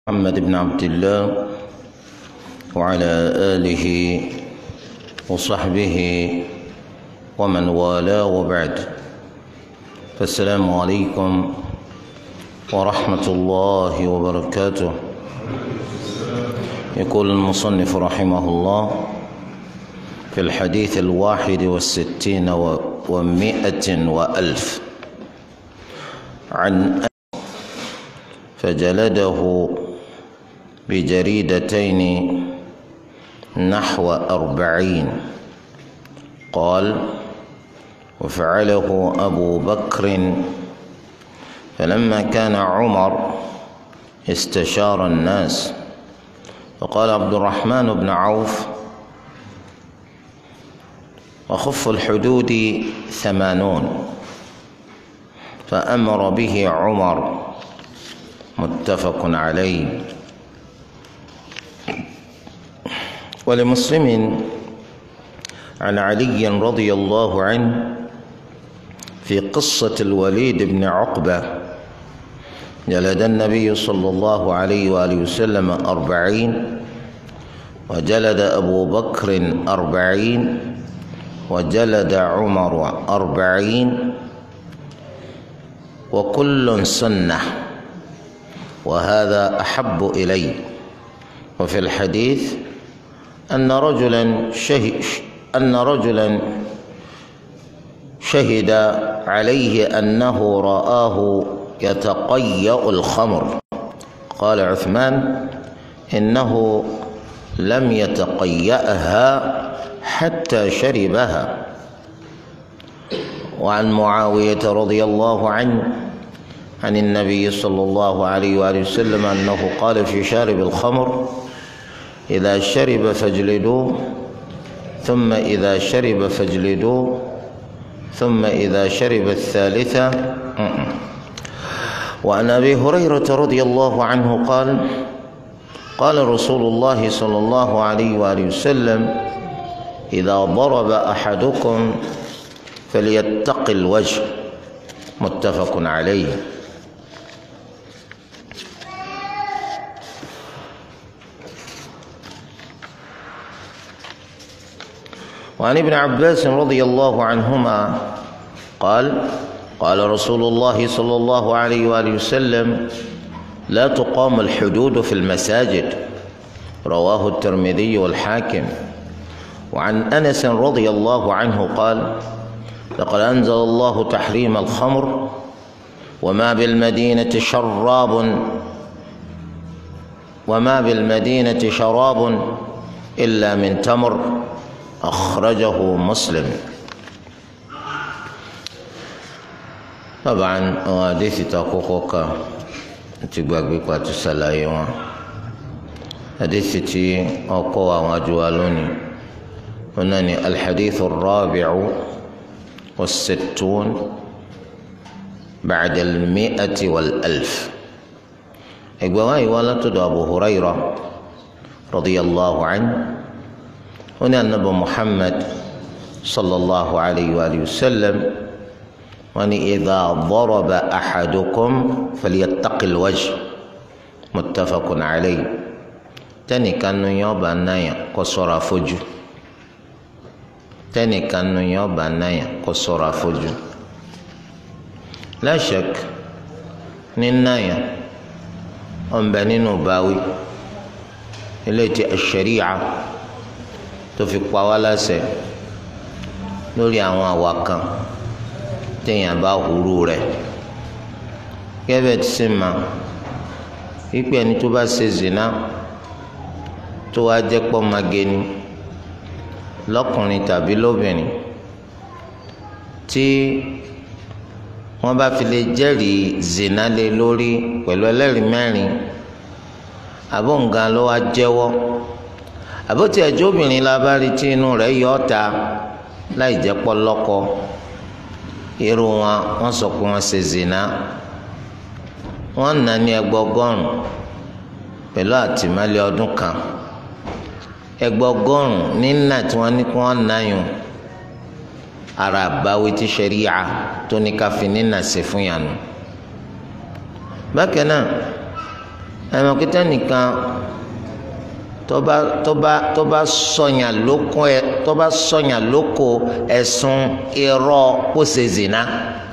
محمد بن عبد الله وعلى آله وصحبه ومن والاه وبعد فالسلام عليكم ورحمة الله وبركاته يقول المصنف رحمه الله في الحديث الواحد والستين ومائة وألف عن فجلده بجريدتين نحو أربعين قال وفعله أبو بكر فلما كان عمر استشار الناس فقال عبد الرحمن بن عوف وخف الحدود ثمانون فأمر به عمر متفق عليه ولمسلم عن علي رضي الله عنه في قصة الوليد بن عقبة جلد النبي صلى الله عليه وآله وسلم أربعين وجلد أبو بكر أربعين وجلد عمر أربعين وكل سنة وهذا أحب إلي وفي الحديث أن رجلا شهد أن رجلا شهد عليه أنه رآه يتقيأ الخمر قال عثمان إنه لم يتقيأها حتى شربها وعن معاوية رضي الله عنه عن النبي صلى الله عليه وآله وسلم أنه قال في شارب الخمر إذا شرب فاجلدوه ثم إذا شرب فاجلدوه ثم إذا شرب الثالثة وعن أبي هريرة رضي الله عنه قال قال رسول الله صلى الله عليه وآله وسلم إذا ضرب أحدكم فليتق الوجه متفق عليه وعن ابن عباس رضي الله عنهما قال قال رسول الله صلى الله عليه واله وسلم لا تقام الحدود في المساجد رواه الترمذي والحاكم وعن انس رضي الله عنه قال لقد انزل الله تحريم الخمر وما بالمدينه شراب وما بالمدينه شراب الا من تمر أخرجه مسلم طبعا حديث تقوقك تبقى بقى تسلايوا حديث تي أقوى وجوالوني هناني الحديث الرابع والستون بعد المئة والألف إقواي ولد أبو هريرة رضي الله عنه هنا النبي محمد صلى الله عليه وآله وسلم وأن إذا ضرب أحدكم فليتق الوجه متفق عليه تاني كانوا يوبا نايا قصورا فجو تاني كانوا يوبا نايا قصورا فجو لا شك ننايا أم بنينو باوي التي الشريعة tó fi pa wá láṣẹ lórí àwọn àwa kan téèyàn bá hurú rẹ̀ gẹ́gẹ́ tí sì mà wípé ẹni tó bá ṣe zina tó wá jẹ́ pọ́ mageni lọ́kùnrin tàbí lóbìnrin tí wọ́n bá fi lè jẹ́rìí zina lé lórí pẹ̀lú ẹlẹ́rìí mẹ́rin àbóǹgan ló wá jẹ́wọ́ àbótí ẹjọ́ obìnrin la bá rí tí inú rẹ̀ yọ ọ́ta láì jẹ́ pọ́lọ́kọ irú wọn wọ́n sọ pé wọ́n ṣe zina wọ́n nà ní ẹgbọgọ́rùn pẹ̀lú àtìmọ́lé ọdún kan ẹgbọgọ́rùn nínà tí wọ́n ní kí wọ́n náyùn ara àbáwí tí ṣẹ̀ríà tó ní ká fi nínà ṣe fún yànnú bákan náà ẹ̀mọ́ kíkẹ́ nìkan tọ́ba tọ́ba tọ́ba sọ̀yàn lóko ẹ̀ tọ́ba sọ̀yàn lóko ẹ̀sùn irọ́ kó ṣe zina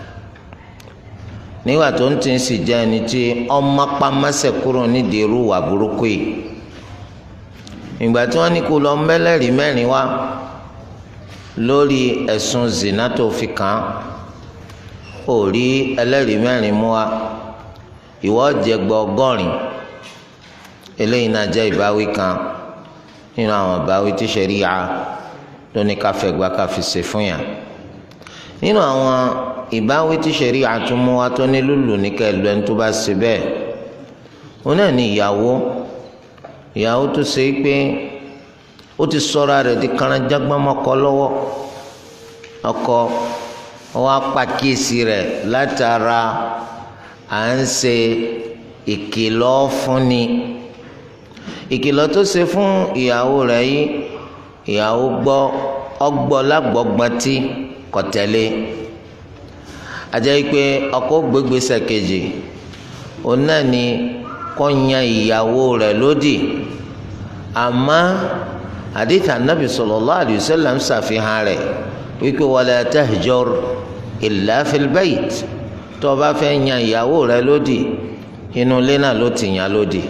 nígbà tó ń tì í sì jẹ́ ẹni tí ọmọ pamẹ́sẹ̀ kúrò nídìí irú wà burúkú yìí ìgbà tí wọ́n ní kó lọ mẹ́lẹ́rìí mẹ́rin wá lórí ẹ̀sùn zina tó fi kàn án ó rí ẹlẹ́rìí mẹ́rin mú wa ìwọ jẹ gbọ́ ọgọ́rin eléyìí náà jẹ́ ìbáwí kan nínú àwọn ìbáwí tí ṣẹ̀ríya ló ní ká fẹ́ gba ká fi ṣe fún yàn nínú àwọn ìbáwí tí ṣẹ̀ríya tún mú wa tó ní lùlù ní kẹlú ẹni tó bá ṣe bẹ́ẹ̀ òun náà ní ìyàwó ìyàwó tó ṣe é pé ó ti sọra rẹ̀ di karanjágbámọ́kọ lọ́wọ́ ọkọ wọn apàkíyèsí rẹ̀ látara à ń ṣe ìkìlọ̀ fúnni ìkìlọ̀ tó ṣe fún ìyàwó rẹ̀ yìí ìyàwó gbọ́ ọgbọ́ lágbọ́gbọ́n tí kò tẹ̀lé àjẹ́ pé ọkọ gbégbèsè kejì òun náà ni kó yan ìyàwó rẹ̀ lódì àmọ́ àdìtà nàbì sallallahu alayhi wa sallam ṣàfihàn rẹ̀ wípé wala tahjur illa fil bayt tó o bá fẹ́ yan ìyàwó rẹ̀ lódì inú ilé náà ló ti yàn lódì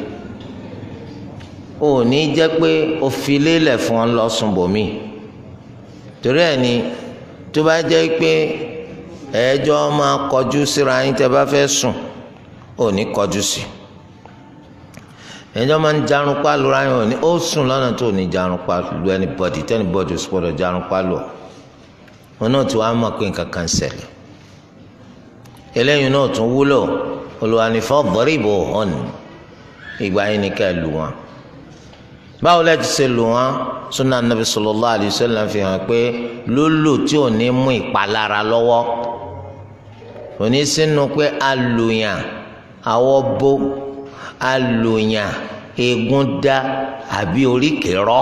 ò ní jẹ́ pé o fi lélẹ̀ fún ọ lọ́sùn bòmí torí ẹ̀ ni tó bá jẹ́ pé ẹ̀ẹ́jọ́ máa kọjú síra yín tẹ́ bá fẹ́ sùn ò ní kọjú sí ẹ̀ẹ́jọ́ máa ń jarun pálu ra yín ò ní ó sùn lọ́nà tó ní jarun pálu anybody tẹ́nibọ́dì ó sì gbọ́dọ̀ jarun pálu ọ̀ wọn náà ti wá mọ̀ pé nǹkan kan ṣẹlẹ̀ eléyìí náà tún wúlò olùwànífọ́ bọ́rìbò hàn ìgbà yín ni ká ẹ lù wọn báwo lẹ ti ṣe lù wọn sunna nabi sallallahu alayhi wa sallam fi hàn pé lólò tí ò ní mú ìpalára lọ́wọ́ òní sínú pé alùyàn àwọ̀ bó alùyàn eegun dá àbí oríkèé rọ́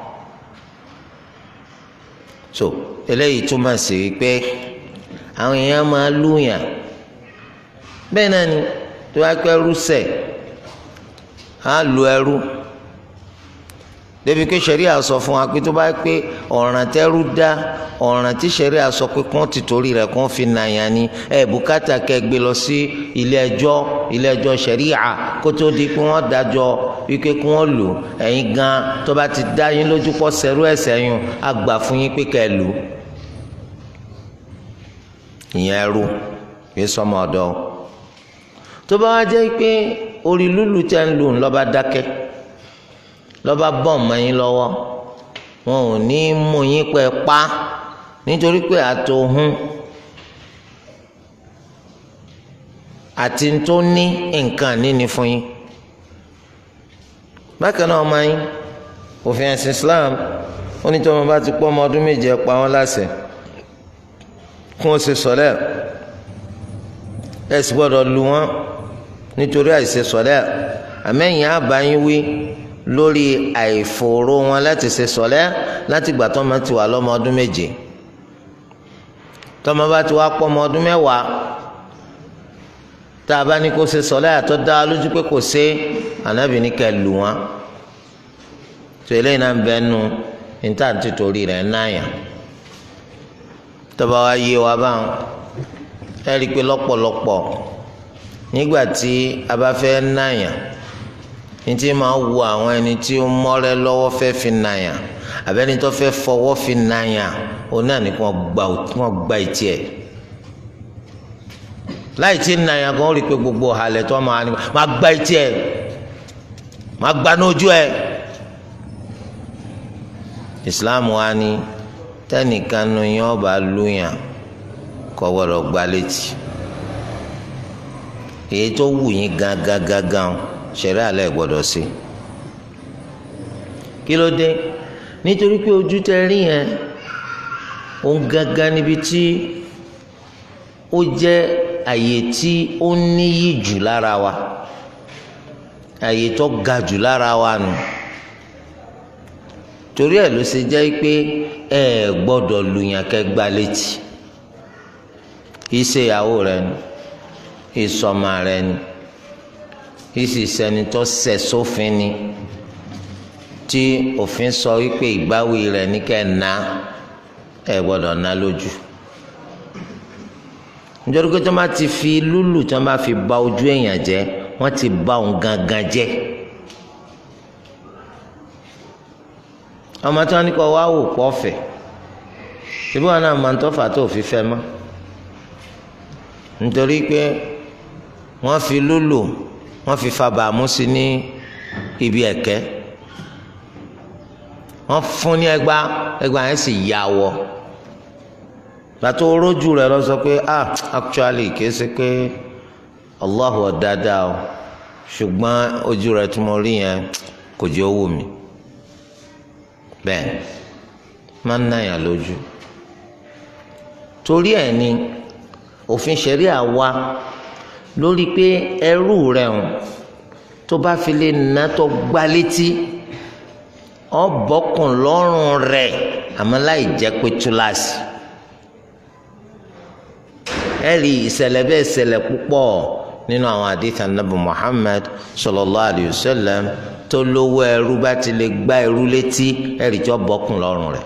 so eléyìí túmọ̀ sí pé àwọn èèyàn máa lùyàn bẹ́ẹ̀ náà ni tó bá pẹ́ ẹrú sẹ̀ á lu ẹrú débi pé sẹ́ríà sọ fún wa pé tó bá pé ọ̀ràn tẹ́rú dá ọ̀ràn tí sẹ́ríà sọ pé kí wọ́n ti torí rẹ̀ kí wọ́n fi nàyàn ni ẹ̀ bùkátà kẹ́ gbé lọ sí ilé ẹjọ́ ilé ẹjọ́ sẹ́ríà kó tó di pé wọ́n dájọ́ wípé kí wọ́n lù ẹ̀yin gan tó bá ti dá yín lójú pọ̀ sẹ́rú ẹ̀sẹ̀ yín á gbà fún yín pé kẹ́ lù ìyẹn ẹrú yé sọmọ ọ̀dọ̀ tó bá wá jẹ́ pé orí lúlù tẹ́ ń lù ńlọ́ba dákẹ́ lọ́ba bọ̀ mọ́ yín lọ́wọ́ wọn ò ní mú yín pẹ́ pa nítorí pé àtòhún àti tó ní nǹkan níní fún yín bákan náà ọmọ yín òfin ẹ̀sìn Islam ó ní tí wọn bá ti pọ́ ọmọ ọdún méje ẹ pa wọ́n láṣẹ kí wọ́n ṣe sọ̀lẹ́ ẹ sì gbọ́dọ̀ lu wọn nítorí àìṣe sọ̀lẹ́ àmẹ́yìn àbáyín wí lórí àìfòró wọn láti ṣe sọ̀lẹ́ láti gbà tọ́mọ ti wà lọ́mọ ọdún méje tọ́mọ bá ti wá pọ́ ọmọ ọdún mẹ́wàá tá a bá ní kó ṣe sọ̀lẹ́ àtọ́ dá a lójú pé kò ṣe ànábì ní ká lù wọn tó eléyìí náà ń bẹ nu níta ti torí rẹ̀ náyà tọ́ba wa yé wa báwọn ẹ rí i pé lọ́pọ̀lọpọ̀ nígbà tí a bá fẹ́ náyà ní tí máa wu àwọn ẹni tí ó mọ́rẹ́ lọ́wọ́ fẹ́ fi nàyà àbẹ́ni tó fẹ́ fọwọ́ fi nàyà òun náà ní kí wọ́n gba ìtì ẹ̀ láì tí nàyà gan ó rí i pé gbogbo halẹ̀ tó máa ní máa gba ìtì ẹ̀ máa gba n'ojú ẹ̀ Islam wa ni tẹnìkan nu yẹn ọba lùyàn kọ́ gbọ́dọ̀ gba létí èyí tó wù yín gangan gangan ṣẹ̀rẹ́ alẹ́ gbọ́dọ̀ sí kí ló dé nítorí pé ojú tẹ rí yẹn òun gangan níbi tí ó jẹ́ àyè tí ó níyì jù lára wa àyè tó ga jù lára wa nù torí ẹ̀ ló ṣe jẹ́ pé ẹ gbọ́dọ̀ lùyàn kẹ́ gbá létí ìṣe ìyàwó rẹ ni ìsọmọ rẹ ni ìsì sẹni tó ṣẹ̀ sófin ni tí òfin sọ wípé ìbáwí rẹ̀ ní kẹ́ ẹ̀ ná ẹ̀ gbọ́dọ̀ ná lójú nítorí pé tí wọ́n bá ti fi lúlù tí wọ́n bá fi ba ojú èèyàn jẹ́ wọ́n ti ba òun gangan jẹ́ ọmọ tí wọ́n ní kọ́ wá wò pọ̀ fẹ̀ síbí wọn náà máa ń tọ́fà tó fi fẹ́ mọ́ nítorí pé wọ́n fi lúlù wọ́n fi fa bàámú sí ní ibi ẹ̀kẹ́ wọ́n fún ní ẹgbàá ẹgbàá yẹn sì yà wọ́ gbàtó rójú rẹ lọ sọ pé ah actually kìí ṣe pé Allahu ọ̀dáadáa o ṣùgbọ́n ojú rẹ tí mo rí yẹn kò jẹ́ owó mi bẹ́ẹ̀ máa ń náyà lójú torí ẹ̀ ni òfin ṣẹ̀ríà wà lórí pé ẹrú rẹ̀ hàn tó bá fi lè ná tó gbá létí ọ bọ́kùn lọ́rùn rẹ̀ àmọ́ láì jẹ́ pé túláàsì ẹ̀rí ìṣẹ̀lẹ̀ bẹ́ẹ̀ ṣẹlẹ̀ púpọ̀ nínú àwọn àdìtàn nàbì Muhammad sallallahu alayhi wa sallam tó lówó ẹrú bá ti lè gbá ẹrú létí ẹ̀rí tí ó bọ́kùn lọ́rùn rẹ̀.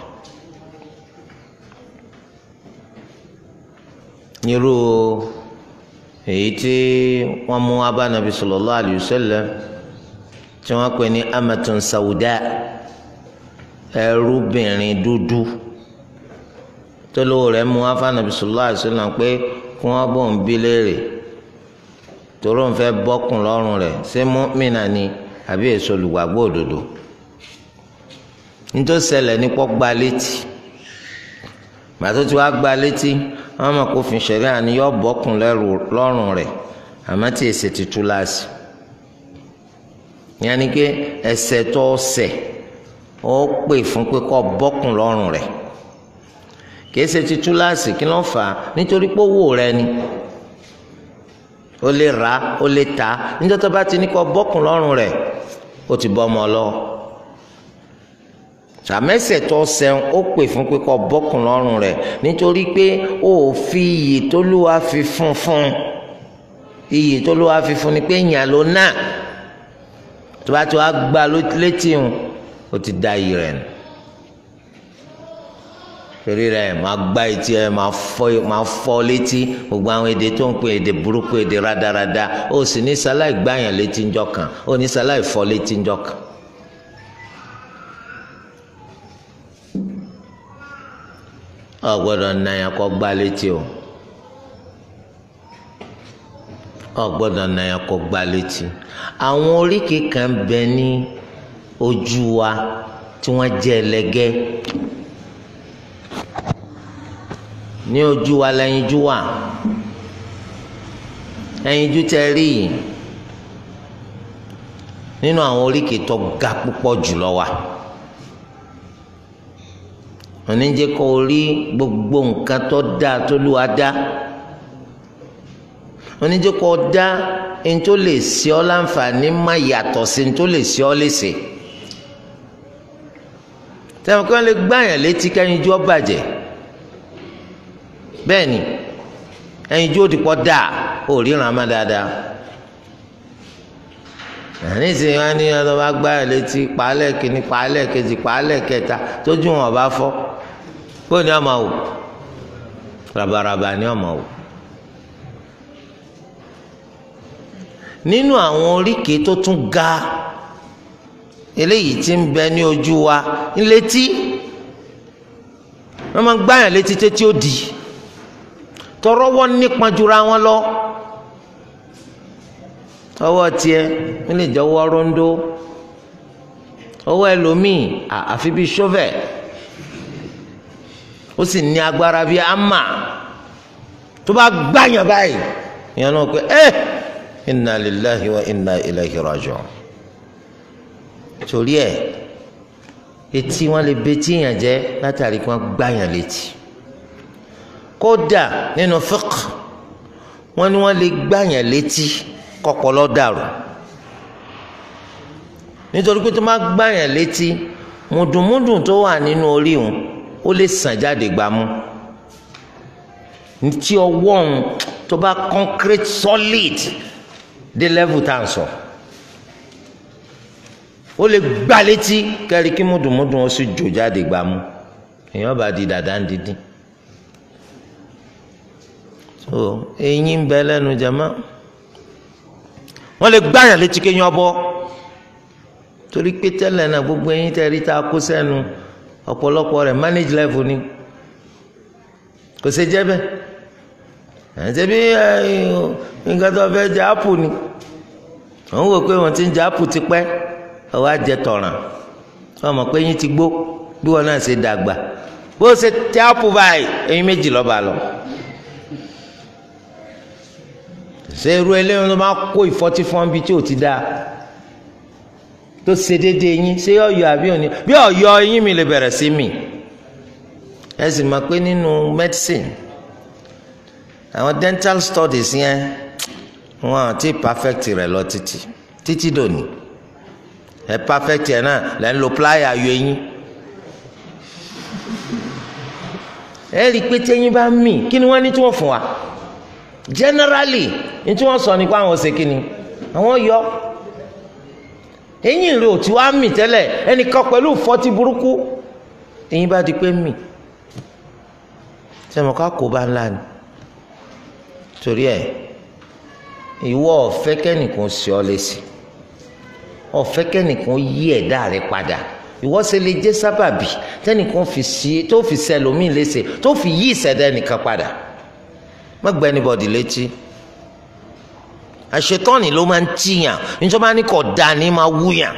nírú èyí tí wọ́n mú wá bá nàbì sallallahu alayhi wa sallam tí wọ́n pè ní amatun sauda ẹrúbìnrin dúdú tó lówó rẹ̀ mú wá fún nàbì sallallahu alayhi wa sallam pé kí wọ́n bọ̀ ń bí léèrè tòró ń fẹ́ bọ́kùn lọ́rùn rẹ̀ ṣé mọ́mìnà ni àbí èso olùgbàgbọ́ òdodo nítorí ṣẹlẹ̀ ní pọ́ gba létí gbàtó tí wàá gba létí wọn mọ̀ kó fin ṣẹ̀rí àní yọ bọ́kùn lọ́rùn rẹ̀ àmọ́ tí èsì ti tú láàsì yẹn ni pé ẹsẹ̀ tó ṣẹ̀ ó pè fún pé kó bọ́kùn lọ́rùn rẹ̀ kìí ṣe ti tú láàsì kí ló fà á nítorí pé owó rẹ̀ ni ó lè rà ó lè tà níjọ́ tó bá ti ní kó bọ́kùn lọ́rùn rẹ̀ ó ti bọ́ ọmọ lọ sàmẹsẹ tó sẹun ó pè fún pé kó bọ́kùn lọ́rùn rẹ̀ nítorí pé ó fi iyì tó lúwa fi fún fún iyì tó lúwa fi fún ni pé yàn ló náà tó bá tó wá gbá létí ń ó ti da iyì rẹ̀ nù torí rẹ̀ máa gbá etí ẹ máa fọ́ máa fọ́ létí gbogbo àwọn èdè tó ń pè èdè burúkú èdè rádaràda ó sì ní sáláì gbáyàn létí ńjọ́ kan ó ní sáláì fọ́ létí ńjọ́ kan. ọ gbọ́dọ̀ nàyà kọ gbá létí o ọ gbọ́dọ̀ nàyà kọ gbá létí àwọn oríkèé kan bẹ ní ojú wa tí wọ́n jẹ́ ẹlẹgẹ́ ní ojú wa lẹ́yinjú wa ẹyinjú tẹ rí yìí nínú àwọn oríkèé tó ga púpọ̀ jùlọ wa oníjẹ kó o rí gbogbo nǹkan tó dáa tó lù wá dá oníjẹ kó o dá ẹni tó lè ṣe ọ́ láǹfààní má yàtọ̀ sí ẹni tó lè ṣe ọ́ léṣe tẹ̀wọ̀n kí wọ́n lè gbáyàn létí kẹ́yinjú ó bàjẹ́ bẹ́ẹ̀ ni ẹyinjú ó ti pọ̀ dáa ó ríran má dáadáa àní ìsìn wọn ní ọdọ bá gbáyàn létí pàálẹ̀ kìíní pàálẹ̀ kejì pàálẹ̀ kẹta tójú wọn bá fọ́ kó ní ọmọ wò rabaraba ní ọmọ wò nínú àwọn oríkèé tó tún ga eléyìí tí ń bẹ ní ojú wa ńlétí wọn máa gbáyàn létí títí ó di tọrọwọ nípa jura wọn lọ ọwọ́ tiẹ̀ ń lè jẹ ọwọ́ rondo ọwọ́ ẹlòmíì àfi bíi shovel ó sì ní agbára bíi ama tó bá gbàyàn báyìí ìyẹn náà pé ẹ inna lillahi wa inna ilayhi raji'un torí ẹ etí wọn lè betí yàn jẹ látàrí kí wọn gbàyàn létí kódà nínú fiqh wọn ni wọn lè gbàyàn létí kọpọlọ dàrú nítorí pé tó má gbàyàn létí mùdùnmùdùn tó wà nínú orí òun ó lè sàn jáde gbámú tí ọwọ́ òun tó bá concrete solid dé level tá à ń sọ ó lè gbá létí kẹ́rì kí múdùmúdùn ó sì jò jáde gbà mú èèyàn bá di dàda ń dídín so eyín ń bẹ lẹ́nu jama wọ́n lè gbáyàn létí kéèyàn bọ́ torí pé tẹ́lẹ̀ náà gbogbo eyín tẹ́ rí tá a kó sẹ́nu ọ̀pọ̀lọpọ̀ rẹ̀ manage level ni kò ṣe jẹ́ bẹ́ẹ̀ ẹ̀ ṣe bí nǹkan tó fẹ́ jẹ apple ni wọ́n wò pé wọ́n ti ń jẹ apple ti pẹ́ ọwọ́ àjẹ tọ̀ràn wọ́n mọ̀ pé eyín ti gbó bí wọ́n náà ṣe dàgbà bó ṣe tẹ apple báyìí eyín méjì lọ́ba lọ. ṣé irú eléyìí ló máa kó ìfọ́tí fún bí tí ò ti dáa tó ṣe déédéé yín ṣé ọ̀yọ́ àbí òní bí ọ̀yọ́ yín mi lè bẹ̀rẹ̀ sí mi ẹ sì mọ̀ pé nínú medicine àwọn dental studies yẹn wọn àti perfect rẹ̀ lọ títí títí dòní ẹ perfect yẹn náà lẹ́ ń lo plier ayọ̀ eyín ẹ rí i pé téyín bá mì kí ni wọ́n ní tí wọ́n fún wa generally ní tí wọ́n sọ ni pé àwọn ṣe kí ni àwọn yọ eyín rẹ ò tí wàá mì tẹ́lẹ̀ ẹnìkan pẹ̀lú fọ́tí burúkú eyín bá di pé mì sẹ́mi ká kó bá ńlá ni torí ẹ̀ ìwọ ọ̀fẹ́ kẹ́nìkan sí ọ lẹ́sìn ọ̀fẹ́ kẹ́nìkan yí ẹ̀dá rẹ padà ìwọ ṣe lè jẹ́ sábàbí tẹ́nìkan fi sí tó fi sẹlòmíì léṣe tó fi yí ìṣẹ̀dá ẹnìkan padà má gba anybody létí àṣetọ́ni ló máa ń tiyàn níjọba ní kò dáa ní máa wúyàn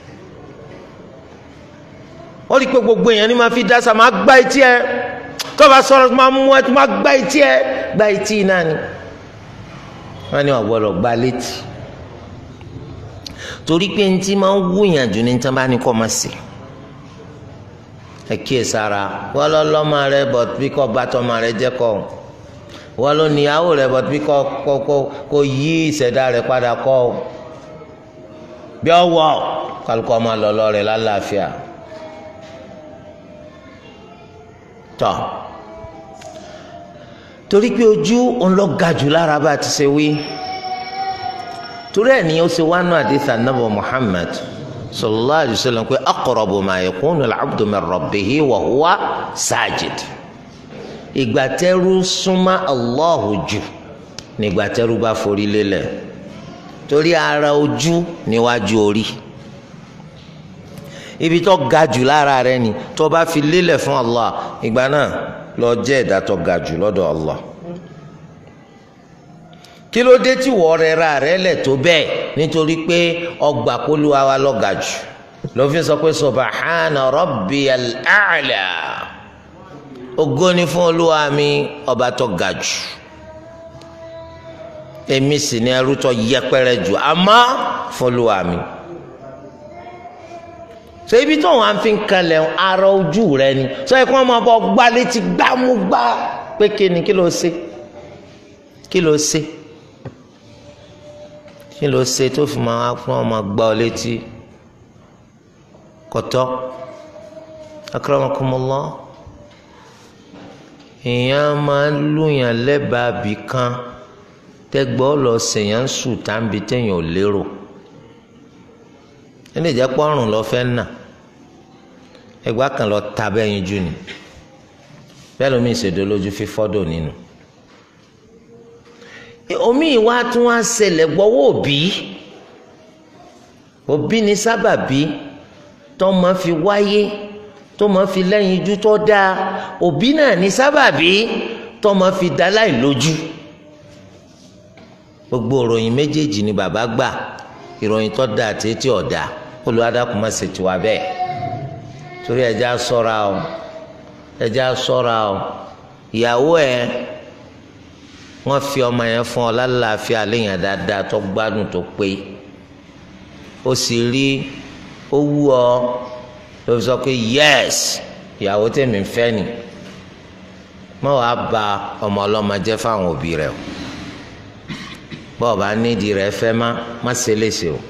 ó rí i pé gbogbo èèyàn ní máa fi dáṣà máa gbá etí ẹ tó bá sọ̀rọ̀ máa mú ẹ tó máa gbá etí ẹ gbá etí náà ni wọ́n ní ọ̀gbọ́dọ̀ gbá létí torí pé ní tí máa ń wúyàn jù ní tí wọ́n bá ní kọ́ máa sè ẹ kíyè sára wọ́n lọ́ lọ́mọ rẹ bọ̀ bí kò bá tọ́mọ rẹ jẹ́ kọ́ wọ́n ló níyàwó rẹ bọ̀ bí kò kò kò kò yí ìṣẹ̀dá rẹ padà kọ́ bí ọwọ́ kálukọ́ máa lọ lọ rẹ lálàáfíà tọ́ torí pé ojú òun lọ ga jù lára bá ti ṣe wí torí ẹ̀ ní ó ṣe wánú àdìsá nàbọ Muhammad sallallahu alayhi wa sallam pé aqrabu ma yakunu al-abdu min rabbihi wa huwa sajid ìgbà tẹ́rú súnmọ́ Allahu jù nígbà tẹ́rú bá forí lélẹ̀ torí ara ojú níwájú orí ibi tó ga jù lára rẹ ni tó bá fi lélẹ̀ fún Allah ìgbà náà lọ jẹ́ ẹ̀dá tó ga jù lọ́dọ̀ Allah kí ló dé tí wọ́n rẹ ra rẹ lẹ̀ tó bẹ́ẹ̀ nítorí pé ọgbà kólúwa wa lọ ga jù ló fi sọ pé subahana rabbiyal a'la ògo ni fún olúwa mi ọba tó ga jù èmi sì ni ẹrú tó yẹpẹrẹ jù àmọ́ fún olúwa mi so ibi tó wọn fi ń kalẹ̀ ara ojú rẹ ni sọ yẹ kí wọn máa bọ gbá létí gbámúgbá pé kí ni kí ló ṣe kí ló ṣe kí ló ṣe tó fi máa fún ọmọ gbá ọ létí kọtọ akramakumullah èèyàn máa ń lùyàn lẹ́bàá bì kan tẹ́gbọ́ lọ sèyàn sùn tàbí téèyàn ò lérò ẹni ìjẹ́ pọ́nrún lọ fẹ́ nà ẹgbà kan lọ ta bẹ́yìn jù ni bẹ́ẹ̀ lómi ìṣèdó lójú fífọ́dọ̀ nínú omi ìwà tún wá ṣẹlẹ̀ gbọ́wọ́ òbí òbí ni sábàbí tó máa fi wáyé tó máa fi lẹ́yìn ijú tó dáa òbí náà ni sábàbí tó máa fi dá láì lójú gbogbo ìròyìn méjèèjì ni bàbá gbà ìròyìn tó dáa àti etí ọ̀dà olùwádàkùn má ṣe tiwa bẹ́ẹ̀ torí ẹja ṣọ́ra o ẹja ṣọ́ra o ìyàwó ẹ wọ́n fi ọmọ yẹn fún ọ lálàáfíà léèyàn dáadáa tó gbádùn tó pé ó sì rí ó wú ọ ló fi sọ pé yẹs ìyàwó tèmi ń fẹ́ ni mọ wàá ba ọmọ ọlọ́mọ jẹ́ fáwọn òbí rẹ o bọ́ọ̀ bá nídìí rẹ fẹ́ má má ṣe léṣe o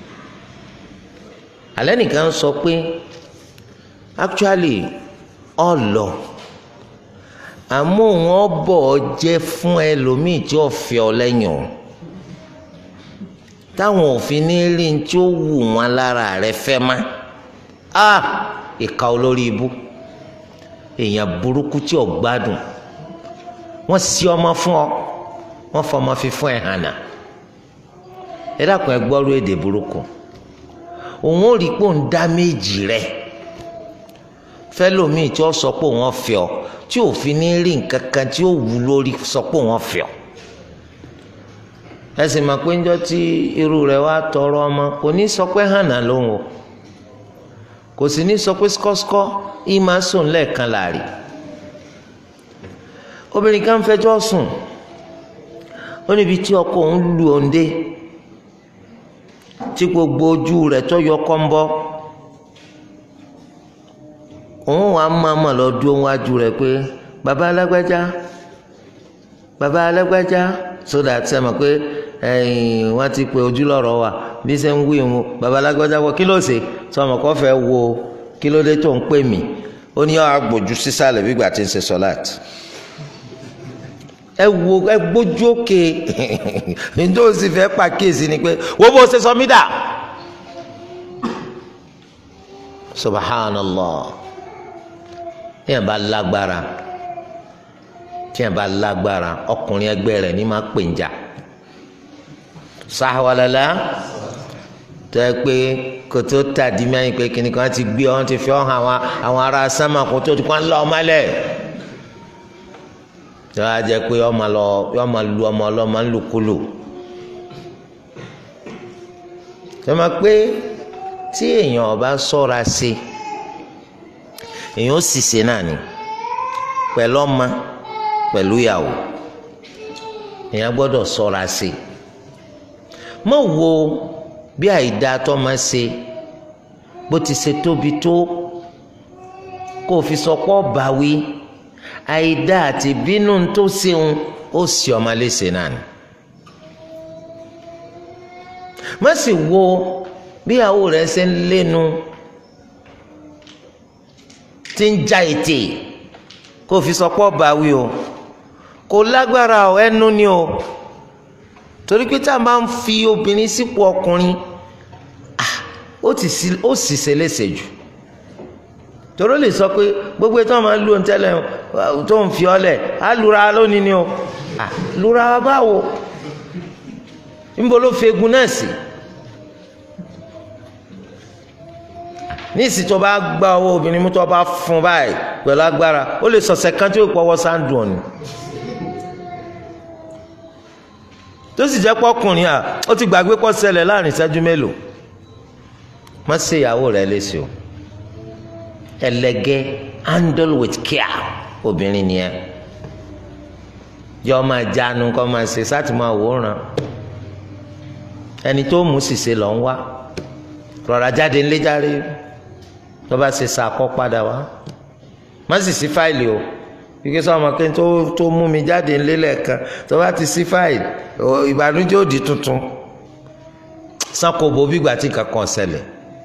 alẹ́ nìkan sọ pé actually ọlọ àmọ́ wọn bọ̀ ọ jẹ́ fún ẹlòmíì tí ó fẹ́ ọ lẹ́yìn o táwọn òfin ní rí ní tí ó wù wọn lára rẹ fẹ́ má a ìka olórí ibú èèyàn burúkú tí ò gbádùn wọ́n sí ọmọ fún ọ wọ́n fọmọ fi fún ẹ hànà ẹ dákun ẹ gbọ́rú èdè burúkú òun ò rí pé òun dá méjì rẹ fẹlòmíì tí ó sọ pé òun ọ̀fẹ́ ọ tí òfin ní rí nǹkan kan tí ó wù lórí sọ pé òun ọ̀fẹ́ ọ ẹ sì mọ̀ pé ńjọ́ tí irú rẹ̀ wá tọrọ ọmọ kò ní sọ pé hànà lóhùn o kò sì ní sọ pé skọ́skọ́ yìí máa sùn lẹ́ẹ̀kan láàrin obìnrin kan fẹjọ́ sùn ó níbi tí ọkọ òun lu òǹdè tí gbogbo ojú rẹ̀ tó yọ kọ́ńbọ́ òun wàá máa lọ dúró wájú rẹ̀ pé bàbá alágbájá bàbá alágbájá sódà sẹ́mi pé wọ́n ti pe ojúlọ́rọ̀ wa bí ṣe ń wí mu bàbá alágbájá wọ kí ló ṣe sọmọ kọ́ fẹ́ wo kí ló dé tó ń pè mí ó ní ọ́ àgbòjú sísàlẹ̀ bí gbà tí ń ṣe sọ́láàtì ẹ wo ẹ gbójú òkè njẹ́ o sì fẹ́ pàkíyèsí ni pé wo bó ṣe sọ mí dà subhanallah tíyẹn bá lágbára tíyẹn bá lágbára ọkùnrin ẹgbẹ́ rẹ̀ ní máa pè ń jà sáwalala tó yẹ pé kò tó tàdí mẹ́rin pé kìnnìkan ti gbé ọ́n ti fi ọ́ hàn àwọn ará sámà kó tó ti kọ́ ń lọ ọmọ lẹ̀ tí wọ́n á jẹ́ pé ọmọ lọ ọmọ lu ọmọ ọlọ́mọ ń lùkulù tí wọ́n máa pé tí èèyàn ọba ṣọ́ra sí èèyàn ó sì ṣe náà ni pẹ̀lú ọmọ pẹ̀lú ìyàwó èèyàn gbọ́dọ̀ ṣọ́ra sí mọ̀ wo bí àìdá tó máa ṣe bó ti ṣe tóbi tó kó o fi sọ pọ́ báwí àìdá àti bínú tó ṣeun ó sì ọmọ léṣe náà ni. má sì wo bí àwọ rẹ ṣe ń lénu tí ń já ètè kó fi sọ pọ́ báwí o kò lágbára ọ ẹnu ni o torí pé tá a máa ń fi obìnrin sípò ọkùnrin ó sì ṣe léṣe jù toro lè sọ pé gbogbo ètò ọmọ lu òǹtẹlẹ tó ń fi ọlẹ á lura lónìí ni o lura báwo níbo ló fi egun náà sí ní ìsìn tó bá gba owó obìnrin mú tó bá fún báyìí pẹ̀lú agbára ó lè sọ̀sẹ̀ kan tí ó pọ̀wọ́ sáńdùn ọ̀nì tó sì jẹ́ pọ́kùnrin à ó ti gbàgbé kó ṣẹlẹ̀ láàrin ìṣẹ́jú mélòó má ṣe ìyàwó rẹ̀ léṣe o ẹlẹgẹ handle with care obìnrin nìyẹn yọ máa jánu kọ máa ṣe sáà tí máa wòran ẹni tó mú ṣìṣe lọ ń wá rọra jáde ńlẹ járe tó bá ṣe sàkọ padà wá má sì sí fáìlì o ike sọ ọmọ kí n tó tó mú mi jáde ńlẹ lẹ́ẹ̀kan tó bá ti sí fáìlì ìbànújẹ́ òdì tuntun sanko bo bí gbà tí kankan ṣẹlẹ̀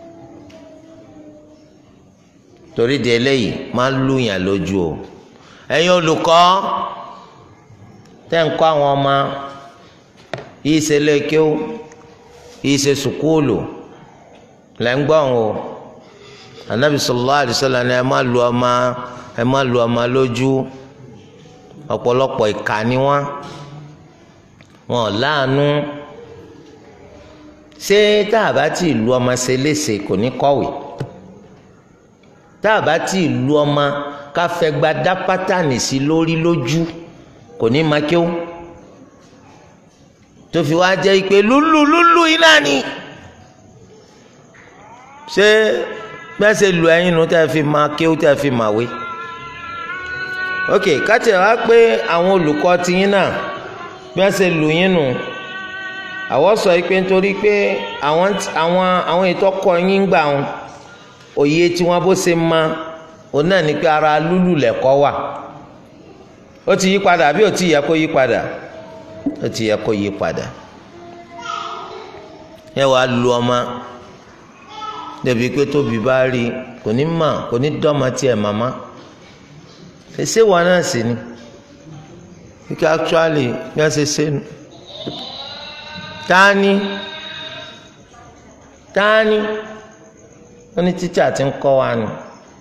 torí di eléyìí máa ń lùyàn lójú o ẹ̀yin olùkọ́ tẹ́ ń kọ́ àwọn ọmọ yìí ṣe lékeu yìí ṣe sùkúùlù lẹ́ ń gbọ́n o anabi sallallahu alaihi wasallam ni ẹ má lu ọmọ ẹ má lu ọmọ lójú ọ̀pọ̀lọpọ̀ ìkà ni wọ́n wọn láàánú ṣé tá a bá ti lu ọmọ ṣe léṣe kò ní kọ̀wé tá a bá tí ì lu ọmọ ká fẹ́ gba dá pátánì sí lórí lójú kò ní máa kí ó tó fi wá jẹ́ pé lúlù lúlù iná ni ṣé gbẹ́sẹ̀ lu ẹyin nu tẹ́ fi máa kí ó tẹ́ fi máa wé ok káti wá pé àwọn olùkọ́ tiyín náà gbẹ́sẹ̀ lu yín nù àwọn sọ pé nítorí pé àwọn àwọn àwọn ètò ọkọ yín gbà wọn òye tí wọn bó ṣe ma òun náà ní pé ara lúlù lẹ̀kọ́ wà ó ti yí padà àbí ó ti yẹ kó yí padà ó ti yẹ kó yí padà ẹ wàá lu ọmọ débi pé tóbi bá rí kò ní mà kò ní dọ́mọ tiẹ̀ màmá ṣe wọn náà sì ni kíkẹ́ actually bí wọ́n ṣe ṣe nu tání tání wọ́n ní tíṣà ti ń kọ́ wa nù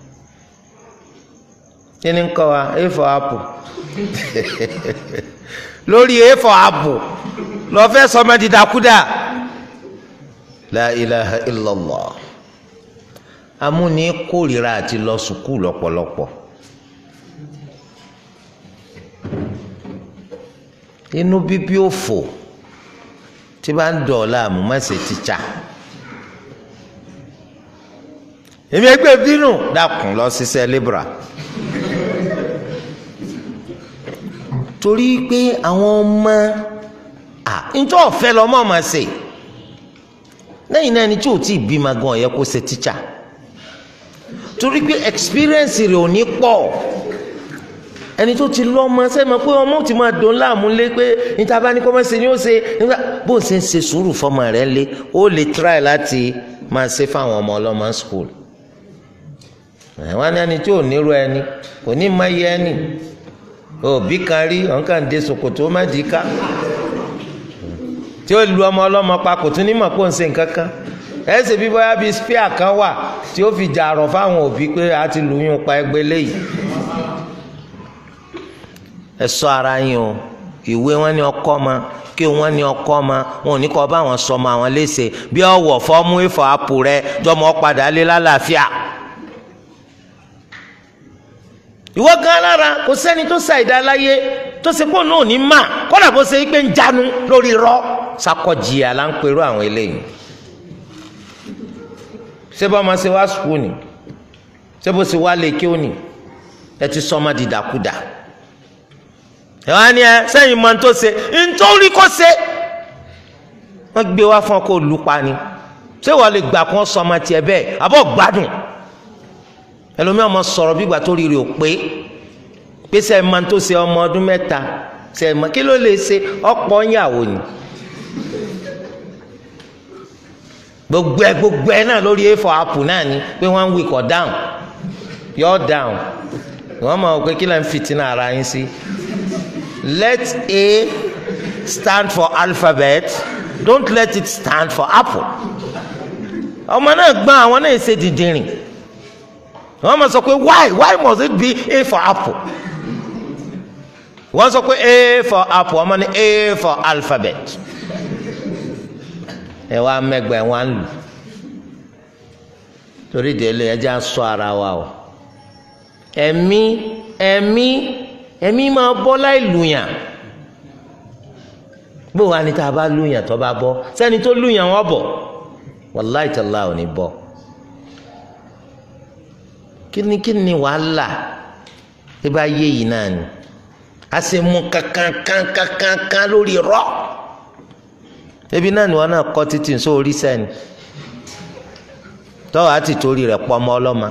kí ni ń kọ́ wa a for apple lórí a for apple lọ fẹ́ sọmọ dídákúdà la ilaha illallah amúni kórìíra àti lọ sùkúù lọ́pọ̀lọpọ̀ inú bíbí òfò tí bá ń dọ̀ọ̀la àmúmọ́sẹ̀ tíṣà èmi ẹgbẹ́ bínú dákun lọ ṣiṣẹ́ libra torí pé àwọn ọmọ à ntọ́ ọ̀fẹ́ lọ́mọ ọmọ ṣe lẹ́yìn náà ẹni tí ò tí ì bímọ gan ọ̀yẹ́ kó ṣe tíṣà torí pé experience rẹ̀ ò ní pọ̀ ẹni tó ti lọ ọmọ sẹ́mi pé ọmọ ti máa dùn láàmú lé pé níta bá ní kọ́mọ́sí ni ó ṣe nígbà bó ń ṣe ń ṣe sùúrù fọmọ rẹ̀ lé ó lè try láti máa ṣe fáwọn ọmọ ọlọ́mọ school wọ́n ní ẹni tí ò nírú ẹni kò ní má yẹ ẹni òbí kan rí ọ̀n kàn dé ṣòkòtò má dì í ká tí ó lu ọmọ ọlọ́mọ pa kò tún ní mọ̀ pé ó ń ṣe nǹkan kan ẹsẹ̀ bí bóyá bíi spear kan wà tí ó fi jà àrọ̀ fáwọn òbí pé a ti lùyún pa ẹgbẹ́ léyìí ẹ ṣọ́ ara yín o ìwé wọn ní ọkọ ma kí wọn ní ọkọ ma wọn ò ní kọ bá wọn sọ ma àwọn léṣe bí ọwọ fọmú ìfọ àpò rẹ jọmọ padà lé lálàáfíà ìwọ gan lára kò sẹ́ni tó sa ìdá láyé tó ṣe pọ̀ náà ní mà kọ́dà bó ṣe pé ń jánu lórí rọ sakọjìyà là ń perú àwọn eléyìí ṣé bá ọmọ ṣe wá sùkúù ni ṣé bó ṣe wá lè kí ó ní ẹ ti sọ ọmọ dìdàkudà ẹ wá ní ẹ sẹ́yìn mọ tó ṣe nítorí kó ṣe wọ́n gbé wá fún ọ kó lù pa ni ṣé wọ́n lè gbà kó sọ ọmọ tiẹ̀ bẹ́ẹ̀ àbọ̀ gbádùn ẹlòmíì ọmọ sọ̀rọ̀ bí ìgbà tó rí rí o pé pé sẹ́yìn mọ tó ṣe ọmọ ọdún mẹ́ta sẹ́yìn mọ kí ló lè ṣe ọ̀pọ̀ ìyàwó ni gbogbo ẹ gbogbo ẹ náà lórí a4 apple náà ni pé wọ́n ń wíkọ̀ down yọ down wọ́n mọ̀ pé kí lẹ́yìn fìtínà ara yín sí let A stand for alphabet don't let it stand for apple ọmọ náà gbọ́n àwọn náà ṣe dìndìnrìn wọ́n mọ̀ sọ pé why why must it be A for apple wọ́n sọ pé A for apple ọmọ ní A for alphabet ẹ wá mẹgbẹ ẹ wá ń lù torí délé ẹ já sọ ara wa o ẹ̀mí ẹ̀mí ẹ̀mí máa bọ́ láì lùyàn bó wa ni tá a bá lùyàn tó bá bọ́ sẹ́ni tó lùyàn wọ́n bọ̀ wàláì tàlá ò ní bọ́ kíni kíni wàhálà tí bá yé yìí náà ni a sì mú kankan kankan kankan lórí rọ ebi náà ni wọn náà kọ́ títí nsọ orí sẹ́ni tọ́wọ́ àti torí rẹ̀ pọ́ ọmọ ọlọ́mọ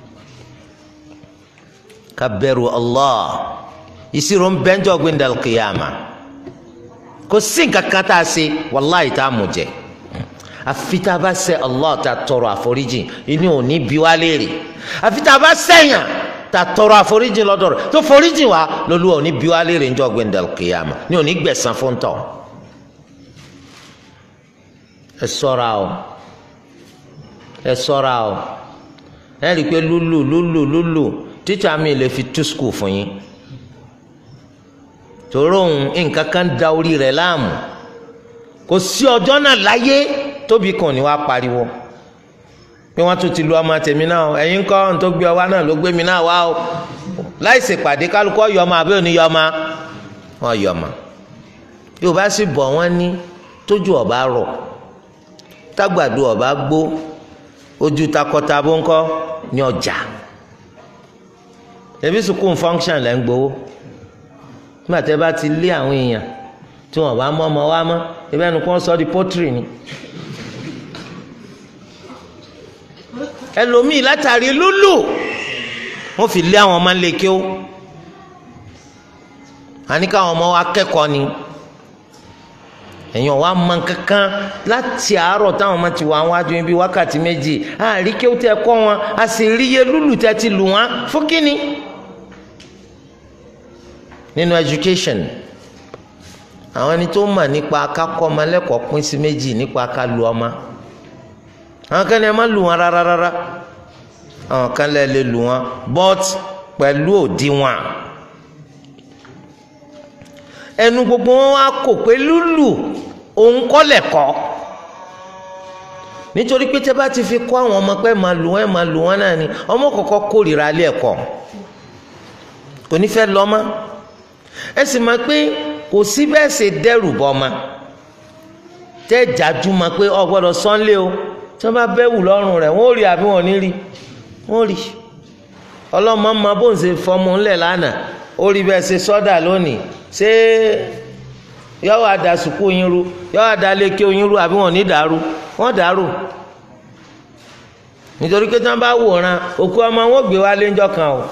ká bẹ̀rù Allah ìṣirò ń bẹ́ńjọ́ gbẹ̀ndàl kìyàmà kò sí nǹkan kan tá a ṣe wàláì tá a mú jẹ àfi tá a bá ṣẹ̀ Allah tá a tọrọ àforíjì inú ò ní bí wá léèrè àfi tá a bá ṣẹ̀yàn tá a tọrọ àforíjì lọ́dọ̀ rẹ̀ tó foríjì wá lọ́lúwa ò ní bí wá léèrè ńjọ́ gbẹ̀ndàl kìyàmà ní ò ní gbẹ̀san fún tọ̀ ẹ ṣọ́ra o ẹ ṣọ́ra o ẹ rí i pé lúlù lúlù lúlù tíṣà mi lè fi tú skul fún yín tòró òun nǹkan kan da orí rẹ̀ láàmú kò sí ọjọ́ náà láyé tóbi kan ní wàá pariwo pé wọ́n tún ti lu ọmọ tèmi náà o ẹ̀yin kọ́ ohun tó gbé ọ wá náà ló gbé mi náà wá o láì ṣèpàdé kálukọ́ yọmọ àbí òní yọmọ wọn yọmọ yóò bá sì bọ̀ wọ́n ní tójú ọba rọ̀ tágbàdo ọba gbó ojú takọtabo ńkọ ní ọjà ẹbí sukùn function lẹ́ ń gbowó nígbà tẹ́ bá ti lé àwọn èèyàn tí wọ́n bá mọ́ ọmọ wa mọ́ ẹbí ẹnu kó sọ di pọ́tìrì ni ẹlòmíì látàrí lúlù wọ́n fi lé àwọn ọmọ ńlẹ̀ kí ó àníkà àwọn ọmọ wa kẹ́kọ̀ọ́ ni èèyàn wa mọ kankan láti àárọ̀ táwọn ọmọ ti wà wájú ibi wákàtí méjì àrí kí ó tẹ kọ́ wọn a sì rí iye lúlù tẹ ti lù wọn fún kínní. nínú education àwọn ẹni tó mọ̀ nípa kakọ́ ọmọ lẹ́kọ̀ọ́ pín sí méjì nípa ká lu ọmọ àwọn kan ní ẹ má lù wọn rárá rárá àwọn kan lè lè lù wọn but pẹ̀lú òdiwọ̀n ẹnu gbogbo wọn wá kò pé lúlù òun kọ́ lẹ̀kọ́ nítorí pé tẹ́ bá ti fi kọ́ àwọn ọmọ pé máa lù wọ́n máa lù wọ́n náà ni ọmọ kọ̀ọ̀kan kórìíra alẹ́ ẹ̀kọ́ kò ní fẹ́ lọ mọ́ ẹ sì máa pé kò sí bẹ́ẹ̀ ṣe dẹ́rù bọ́ ma tẹ́ jájú ma pé ọ gbọ́dọ̀ sọ́nlé o tí wọ́n bá bẹ́wù lọ́rùn rẹ̀ wọ́n ò rí àbí wọ́n ò ní rí wọ́n ò rí ọlọ́mọ máa bó ń ṣe fọmọ ńlẹ̀ lánàá ó rí bẹ́ẹ̀ ṣe sọ́dà lónìí ṣé yọ́wọ́ àdá sùkú yín ru yọ́wọ́ àdá lékè yín ru àbí wọ́n ní dàrú wọ́n dàrú nítorí pé tí wọ́n bá wòran òkú ọmọ wọn ò gbé wá léńjọ́ kan o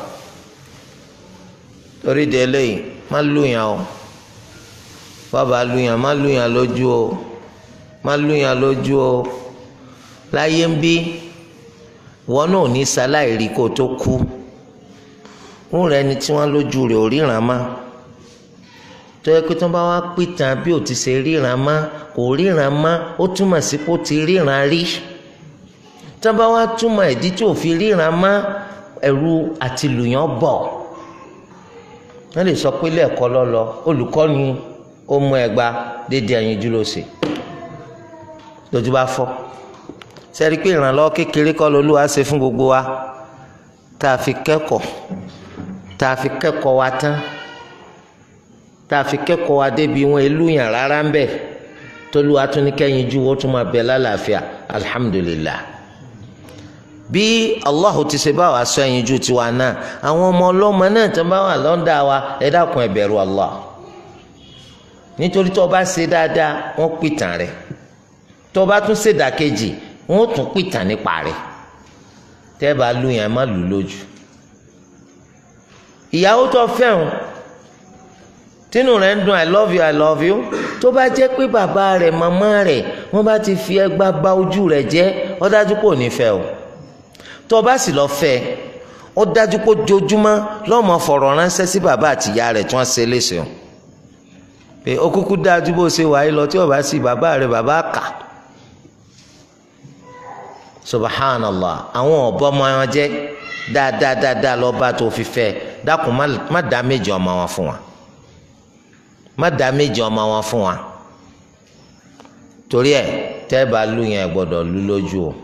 torí de eléyìí má lùyàn o bàbá lùyàn má lùyàn lójú o má lùyàn lójú o láyé ń bí wọn náà ní sáláì rí kó tó kú ń rẹ ni tí wọn lójú rẹ̀ ò ríran mọ́ tó yẹ pé tí wọn bá wá pìtàn bí ò ti ṣe ríran mọ́ kò ríran mọ́ ó túmọ̀ sí pé ó ti ríran rí tí wọn bá wá túmọ̀ ìdí tí ò fi ríran mọ́ ẹ̀rù àti lùyàn bọ̀ wọ́n lè sọ pé lẹ́ẹ̀kọ́ lọ́lọ́ olùkọ́ ni ó mú ẹgba dédé ẹyin dúró sí lójú bá fọ́ sẹ́rí pé ìrànlọ́wọ́ kékeré kọ́ lolúwa ṣe fún gbogbo wa tá a fi kẹ́kọ̀ọ́ tá a fi kẹ́kọ̀ọ́ wa tán tá a fi kẹ́kọ̀ọ́ wa débi wọn ìlú yàn rárá ń bẹ̀ tolúwa tún ní kẹ́yìn ju wọ́n tún máa bẹ̀ lálàáfíà alhamdulillah bí allahu ti ṣe bá wa sọ ẹyin ju tiwa náà àwọn ọmọ ọlọ́mọ náà tó bá wà lọ́ndà wa ẹ dákun ẹ bẹ̀rù allah nítorí tó o bá ṣe dáadáa wọ́n pìtàn rẹ̀ tó o bá tún ṣe dàkejì wọ́n tún pìtàn nípa rẹ̀ tẹ́ bá lu yẹn má lù lójú ìyàwó tó fẹ́ràn tínú rẹ̀ ń dùn i love you i love you tó bá jẹ́ pé bàbá rẹ̀ màmá rẹ̀ wọ́n bá ti fi ẹgbàá bà ojú rẹ̀ jẹ́ ó dájú pé ò ní fẹ́ o tó o bá sì lọ fẹ́ ó dájú pé ojoojúmọ́ lọ́mọ fọ̀rọ̀ ránṣẹ́ sí bàbá àtìyá rẹ̀ tí wọ́n ṣe léṣe o pé ó kúkú dájú bó ṣe wáyé lọ tí o bá sì bàbá rẹ̀ bàbá kà subhanallah àwọn ọ̀bọ ọmọ wọn jẹ́ dáadáa dáadáa lọ́ba tó fi fẹ́ dákun má dá méjì ọmọ wọn fún wa má dá méjì ọmọ wọn fún wa torí ẹ tẹ́ bá lù yẹn gbọ́dọ̀ lù lójú o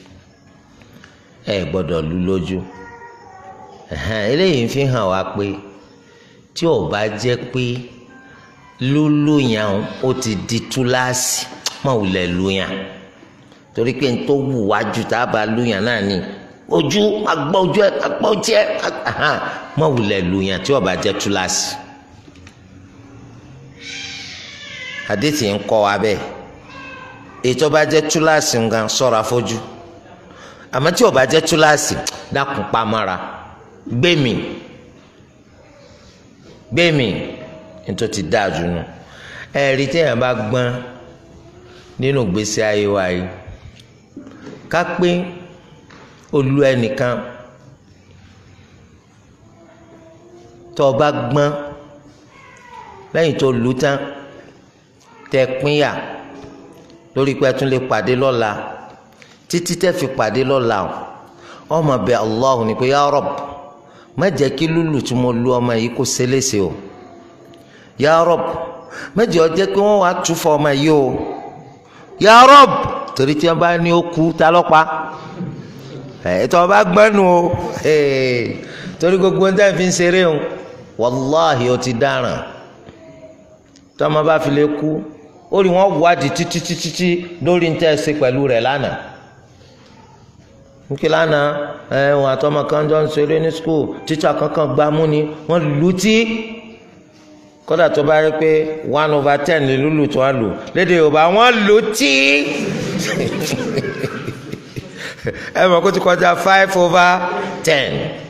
ẹ gbọ́dọ̀ lù lójú eléyìí fi hàn wá pé tí ò bá jẹ́ pé lúlù yẹn ó ti di túláàsì má wulẹ̀ lù yẹn torí pé n tó wù wájú tá a bá lù yẹn náà ni ojú agbọ́ ojú ẹ agbọ́ ojú ẹ má wulẹ̀ lù yẹn tí ò bá jẹ́ túláàsì àdéhìí ń kọ́ wa bẹ́ẹ̀ ètò bá jẹ́ túláàsì nǹkan sọ̀rọ̀ afọ́jú àmọ́ tí ó bá jẹ́ túláàsì dákun pamọ́ra gbẹ̀mí gbẹ̀mí nítorí ti dáa jù nù ẹ̀rí téèyàn bá gbọ́n nínú gbèsè ayé wa yìí ká pé olú ẹnìkan tó o bá gbọ́n lẹ́yìn tó lù tán tẹ pínyà lórí pé ẹ tún lè pàdé lọ́la títí tẹ́ fi pàdé lọ́la o ọmọ bẹ Allah ní pé ya Rabb má jẹ́ kí lùlù tí mo lu ọmọ yìí kó ṣẹlẹ̀ṣẹ̀ o ya Rabb má jẹ́ ó jẹ́ pé wọ́n wá túfọ̀ ọmọ yìí o ya Rabb torí tí wọ́n bá ní ó kú ta lọ́pa ẹ̀ tí wọ́n bá gbẹ́nu o torí gbogbo ń tẹ́ fi ń ṣeré o wàláhì ó ti dáràn tọ́mọ bá fi lè kú ó rí wọn wádìí títí títí tí lórí ń tẹ́ ẹ ṣe pẹ̀lú rẹ̀ lánàá nkí lánàá ẹ wọn àtọmọ kan jọ ń ṣeré ní skul tíṣà kankan gbá mú ni wọn lù tí kódà tó bá rí pé one over ten lè lùlù tó wọn lù lédè yorùbá wọn lù tí ẹ mọ̀ kó ti kọjá five over ten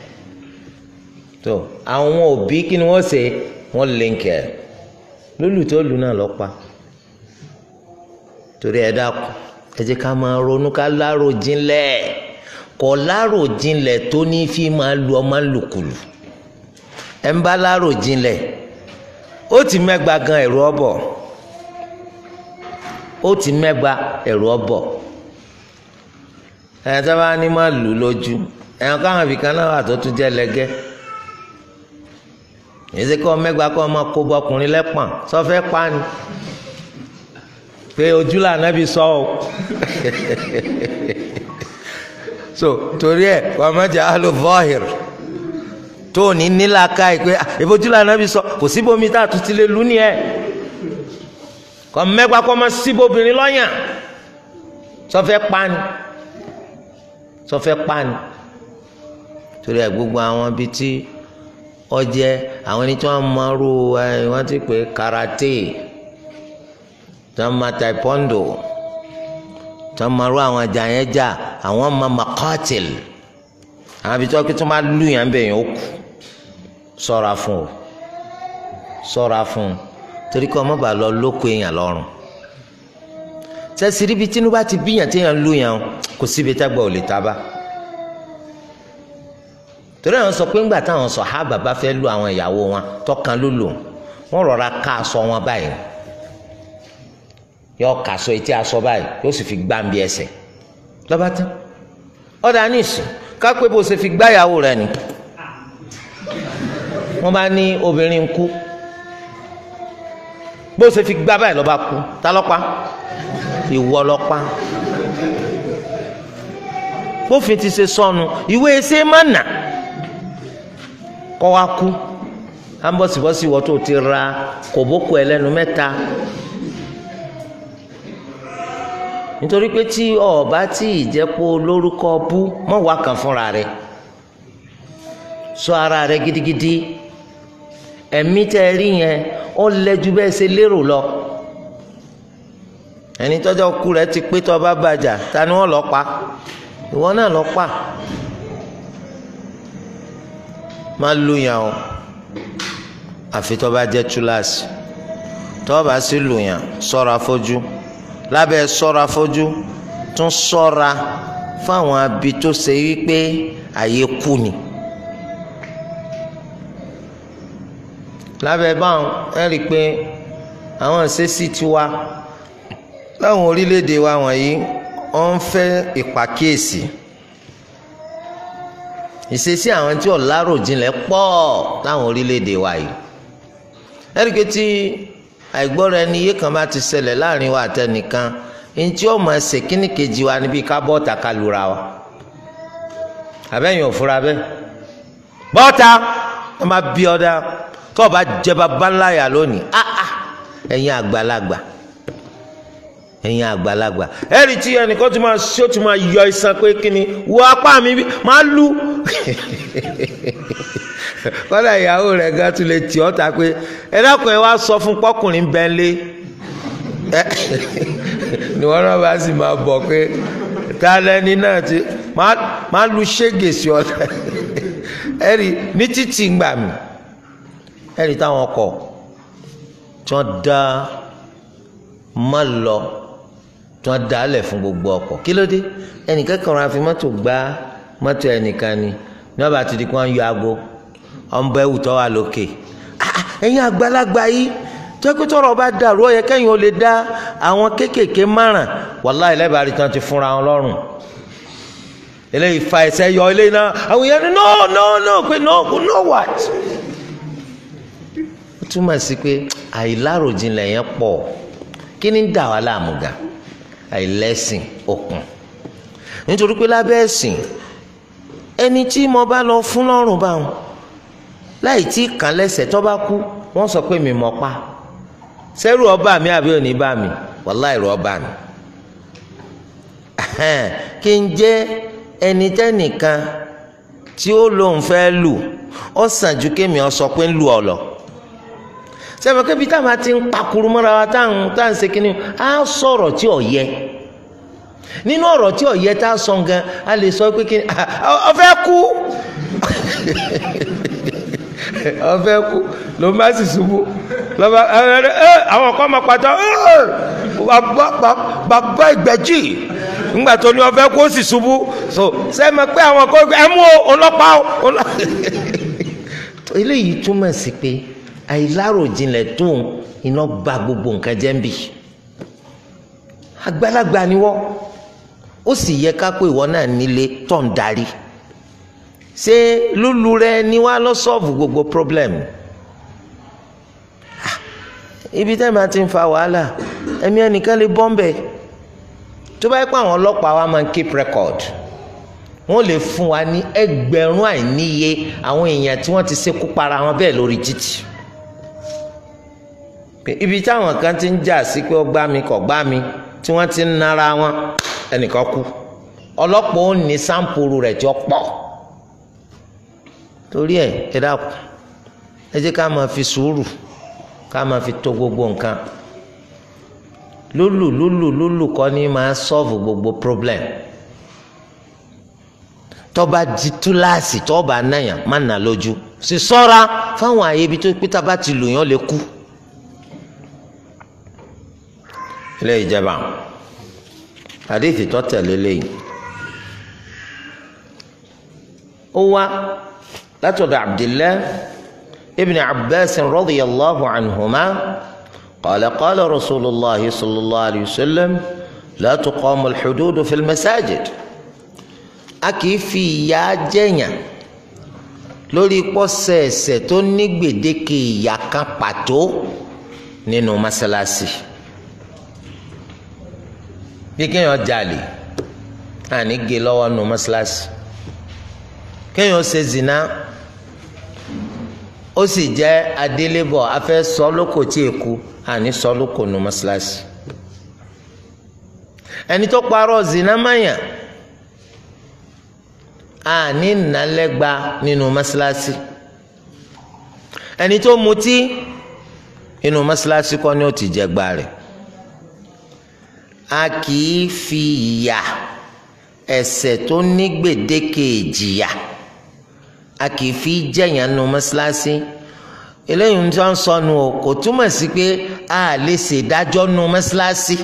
tó àwọn òbí kí ni wọ́n ṣe wọ́n lè ń kẹ́ lùlù tó lù náà lọ pa torí ẹ dákun ẹ jẹ́ ká máa ronú ká lárò jinlẹ̀ kọ lárò jinlẹ̀ tó ní fi máa lu ọmọ lùkùlù ẹ ń bá lárò jinlẹ̀ ó ti mẹ́gba gan ẹ̀rù ọ̀bọ̀ ó ti mẹ́gba ẹ̀rù ọ̀bọ̀ ẹ̀ tó bá ní má lù lójú ẹ̀yàn káwọn ibìkan náà wà tó tún jẹ́ lẹ́gẹ́ èsì kọ́ mẹ́gbàá kọ́ ọmọ kó bọkùnrin lẹ́pọ̀n sọfẹ́ pani pé ojú lànà bí sọ o so torí ẹ kọ́ ọmọdé alo vọ́hìr tó ní nílaka yìí pé ìbojú lànà bí sọ kò síbomi tá a tún ti lè lù ní ẹ kọ́ mẹ́gbàá kọ́ ọmọ síbobìnrin lọ́yàn sọfẹ́ pani sọfẹ́ pani torí ẹ gbogbo àwọn bíi tí ọjẹ àwọn ẹni tí wọn máa ro ẹ wọn ti pè karate tí wọn máa taekwondo tí wọn máa ro àwọn ajá yẹn jà àwọn máa makatil àwọn ibi tí wọn kí tí wọn máa lù yẹn bẹ yẹn ó kù ṣọ́ra fún o ṣọ́ra fún o torí kí wọn má bàa lọ lóko èèyàn lọ́rùn sẹsì ríbi tí inú bá ti bíyàn tí èèyàn lù yẹn kò síbi tẹgbẹ ò lè tábà torí àwọn sọ pé ńgbà táwọn sàhábà bá fẹ́ lu àwọn ìyàwó wọn tọkàn ló lò wọn rọra ká aṣọ wọn báyìí yọ ká aṣọ etí aṣọ báyìí yóò sì fi gbá nbí ẹsẹ̀ lọ́ba tán ọ̀dà nísìn kápẹ́ bó ṣe fi gbá ìyàwó rẹ ni wọ́n bá ní obìnrin ń kú bó ṣe fi gbá báyìí lọ́ba kú ta lọ́pa ìwọ lọ́pa bófin ti ṣe sọnù ìwé ẹsẹ̀ má nà kọ́ wa kú à ń bọ̀sibọ́sì wọ́n tó ti ra kòbókò ẹlẹ́nu mẹ́ta nítorí pé tí ọba tí ìjẹ́pọ̀ lórúkọ bú mọ̀ wá kan fúnra rẹ̀ sọ ara rẹ̀ gidigidi ẹ̀mí tẹ́ ẹ rí yẹn ó lẹ́jú bẹ́ẹ̀ ṣe lérò lọ ẹni tọ́jọ́ kú rẹ̀ ti pé tọ́ bá bàjá ta ni wọ́n lọ pa ìwọ náà lọ pa má lu yàn o àfi tó bá jẹ́ túláàsì tó bá sì lu yàn ṣọ́ra fojú lábẹ́ ṣọ́ra fojú tún ṣọ́ra fáwọn abi tó ṣe wípé àyè kú ni lábẹ́ báwọn ẹ rí i pé àwọn ìṣesí tiwa láwọn orílẹ̀-èdè wa wọ̀nyí wọ́n ń fẹ́ ìpàkíyèsí ìṣesí àwọn tí ọ̀làròjinlẹ̀ pọ̀ láwọn orílẹ̀-èdè wa yìí ẹ̀ríkẹ́ tí àìgbọ́ra ẹni yé kan bá ti ṣẹlẹ̀ láàrin wa àtẹnìkan ní tí ó máa ṣe kíní kejì wa níbi ká bọ́ọ̀tà ká lura wa àbẹ́yìn òfurá bẹ́ẹ̀ bọ́ọ̀tà wọ́n máa bí ọ̀dà tó o bá jẹ bàbá ńlá yà lónìí ẹ̀yin àgbàlagbà ẹ̀yin àgbàlagbà ẹ̀rí tí ẹnìkan tó máa ṣó tó máa yọ iṣan pé kí ni wo apá mi máa lu kọ́dà ìyàwó rẹ̀ gan tún lè tì ọ́ ta pé ẹ dákun ẹ wá sọ fún pọ́kùnrin bẹ́ńlé ni wọ́n náà bá sì máa bọ̀ pé ta lẹ́ni náà ti máa lu ṣége sí ọ ẹ̀rí ní títì gbà mí ẹ̀rí táwọn ọkọ̀ tí wọ́n dá má lọ tí wọ́n dá lẹ̀ fún gbogbo ọkọ̀ kí ló dé ẹnìkan kan ra fi mọ́tò gbá mọ́tò ẹnìkan ni ní wọ́n bá ti di kí wọ́n yọ aago ọ̀nbọ ẹ̀wù tó wà lókè ẹ̀yin àgbàlagbà yìí tẹ́kítọ́rọ̀ bá dàrú ó yẹ kẹ́yìn ó lè dá àwọn kéékèèké márùn wàláhì lẹ́bàá rí tán ti fúnra wọn lọ́rùn eléyìí fa ẹsẹ̀ yọ eléyìí náà àwọn èèyàn ní no no no pé no no what ó túmọ̀ sí pé àìláròjinlẹ̀ yẹn pọ̀ kí ni ń dà wá láàmú ga àìlẹ́sìn òkun nítorí pé lábẹ́ ẹ̀sìn ẹni tí mo bá lọ fún lọ́rùn báwọn láì tí kàn lẹ́sẹ̀ tó bá kú wọ́n sọ pé mi mọ̀ pa sẹ́rù ọba mi àbí òní bá mi wàláì rù ọba mi kí n jẹ́ ẹni tẹ́nìkan tí ó lóun fẹ́ lù ó sàn ju kémi ọ sọ pé ń lù ọ lọ sẹ́mi kébi táwọn ti ń pakuru mọ́ra wa táwọn táwọn ń ṣe kínní á sọ̀rọ̀ tí ò yẹ nínú ọ̀rọ̀ tí ò yẹ tá a sọ gan a lè sọ pé kínní ọ fẹ́ kú ọ fẹ́ kú ló má sì ṣubú lọ́ba ẹ àwọn kan máa pàtó bàbá ìgbẹ́jì ńgbà tó ní ọ fẹ́ kú ó sì ṣubú so sẹ́mi pé àwọn kan ẹ mú ọlọ́pàá eléyìí túmọ̀ sí pé àìláròjinlẹ̀ tó iná gba gbogbo nǹkan jẹ́ ń bì àgbàlagbà ni wọ́n ó sì yẹ ká pé ìwọ náà nílé tó ń darí ṣé lúlu rẹ ni wàá lọ sọ́ọ̀bù gbogbo problem ibi tẹ́ máa ti ń fa wàhálà ẹ̀mí ẹnìkan lè bọ́m̀bẹ̀ tó bá yẹ pé àwọn ọlọ́pàá wa máa ń keep record wọ́n lè fún wa ní ẹgbẹ̀rún àìníye àwọn èèyàn tí wọ́n ti ṣekú para wọn bẹ́ẹ̀ lórí títì ibi táwọn kan ti ń jà sí pé ó gbá mi kò gbá mi tí wọ́n ti ń nara wọn ẹnìkan kú ọlọ́pàá ó ní sáǹpùrù rẹ̀ tí ó pọ̀ torí ẹ̀ ẹ dákun ẹ jẹ́ ká máa fi sùúrù ká máa fi tó gbogbo nǹkan lúlù lúlù lúlù kọ́ ni máa sọ́ọ̀fù gbogbo problem tọ́ba di túláàsì tọ́ba náyà má nà lójú sì sọ́ra fáwọn àyè ibi tó pété bá ti lù yàn lè kú. ilé ìjẹba àdéhìí tó tẹ̀lé lẹ́yìn ó wá látọ̀dọ̀ abdillah ibn abbas radiyallahu anhuma qala qala rasulillah sallallahu alayhi wa sallam la tuqamu alḥududu fi masajid a kì í fi ìyà jẹyàn lórí pọ́sẹ̀ẹ̀sẹ̀ tó ní gbèdéke ìyà kan pàtó nínú mọ́sálásí bí kéèyàn jalè àní gé lọ́wọ́ nínú mọ́sálásí kéèyàn ṣe zina ó sì jẹ́ adélébọ̀ afẹ́ sọ lóko tí èkú àní sọ lóko nínú mọ́sálásí ẹni tó parọ́ zina mayàn àní nàlẹ́gba nínú mọ́sálásí ẹni tó mutí inú mọ́sálásí kọ́ ni ó ti jẹ gba rẹ̀ a kì í fi ìyà ẹ̀ṣẹ̀ tó ní gbèdéke ìjìyà a kì í fi jẹ̀yàn nínú mọ́sálásí eléyìí tí wọ́n sọnù o kò túmọ̀ sí pé a lè ṣèdájọ́ nínú mọ́sálásí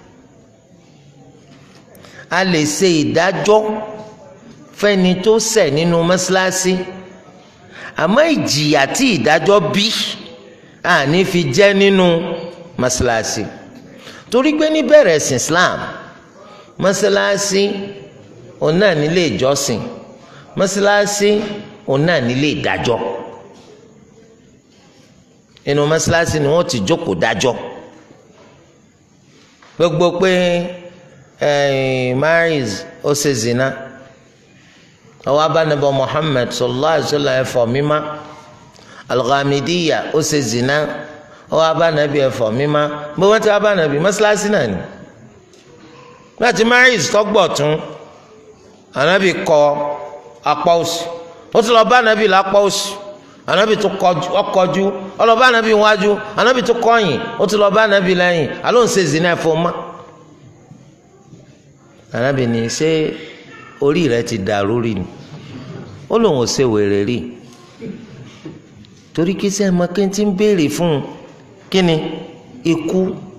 a lè ṣe ìdájọ́ fẹ́ni tó ṣẹ̀ nínú mọ́sálásí àmọ́ ìjìyà tí ìdájọ́ bí àní fi jẹ́ nínú mọ́sálásí torí pé níbẹ̀rẹ̀ ẹ̀sìn Islam mọ́sálásí òun náà nílé ìjọsìn mọ́sálásí òun náà nílé ìdájọ́ inú mọ́sálásí ni wọ́n ti jókòó dájọ́ gbogbo pé maris ó ṣe zina ọwọ́ abánabọ Muhammad sallallahu alaihi wasallam ẹ̀fọ́ mímá alghamidiya ó ṣe zina ọwọ́ abánabi ẹ̀fọ́ mímá bó wọ́n ti abánabi mọ́sálásí náà ni láti maris tọ́gbọ̀ tún anabi kọ apá òsì ó ti lọ bá anabi lápá òsì anabi tó kọjú ọlọ́ba anabi wájú anabi tó kọ̀yìn ó ti lọ bá anabi lẹ́yìn aló ń ṣe zina ẹ̀fọ́ mọ́ anabi ní ṣé orí rẹ ti dàrú rí ni ó lóun ò ṣe wèrè rí torí kí sẹ́ mọ kí n ti ń béèrè fún un kí ni ikú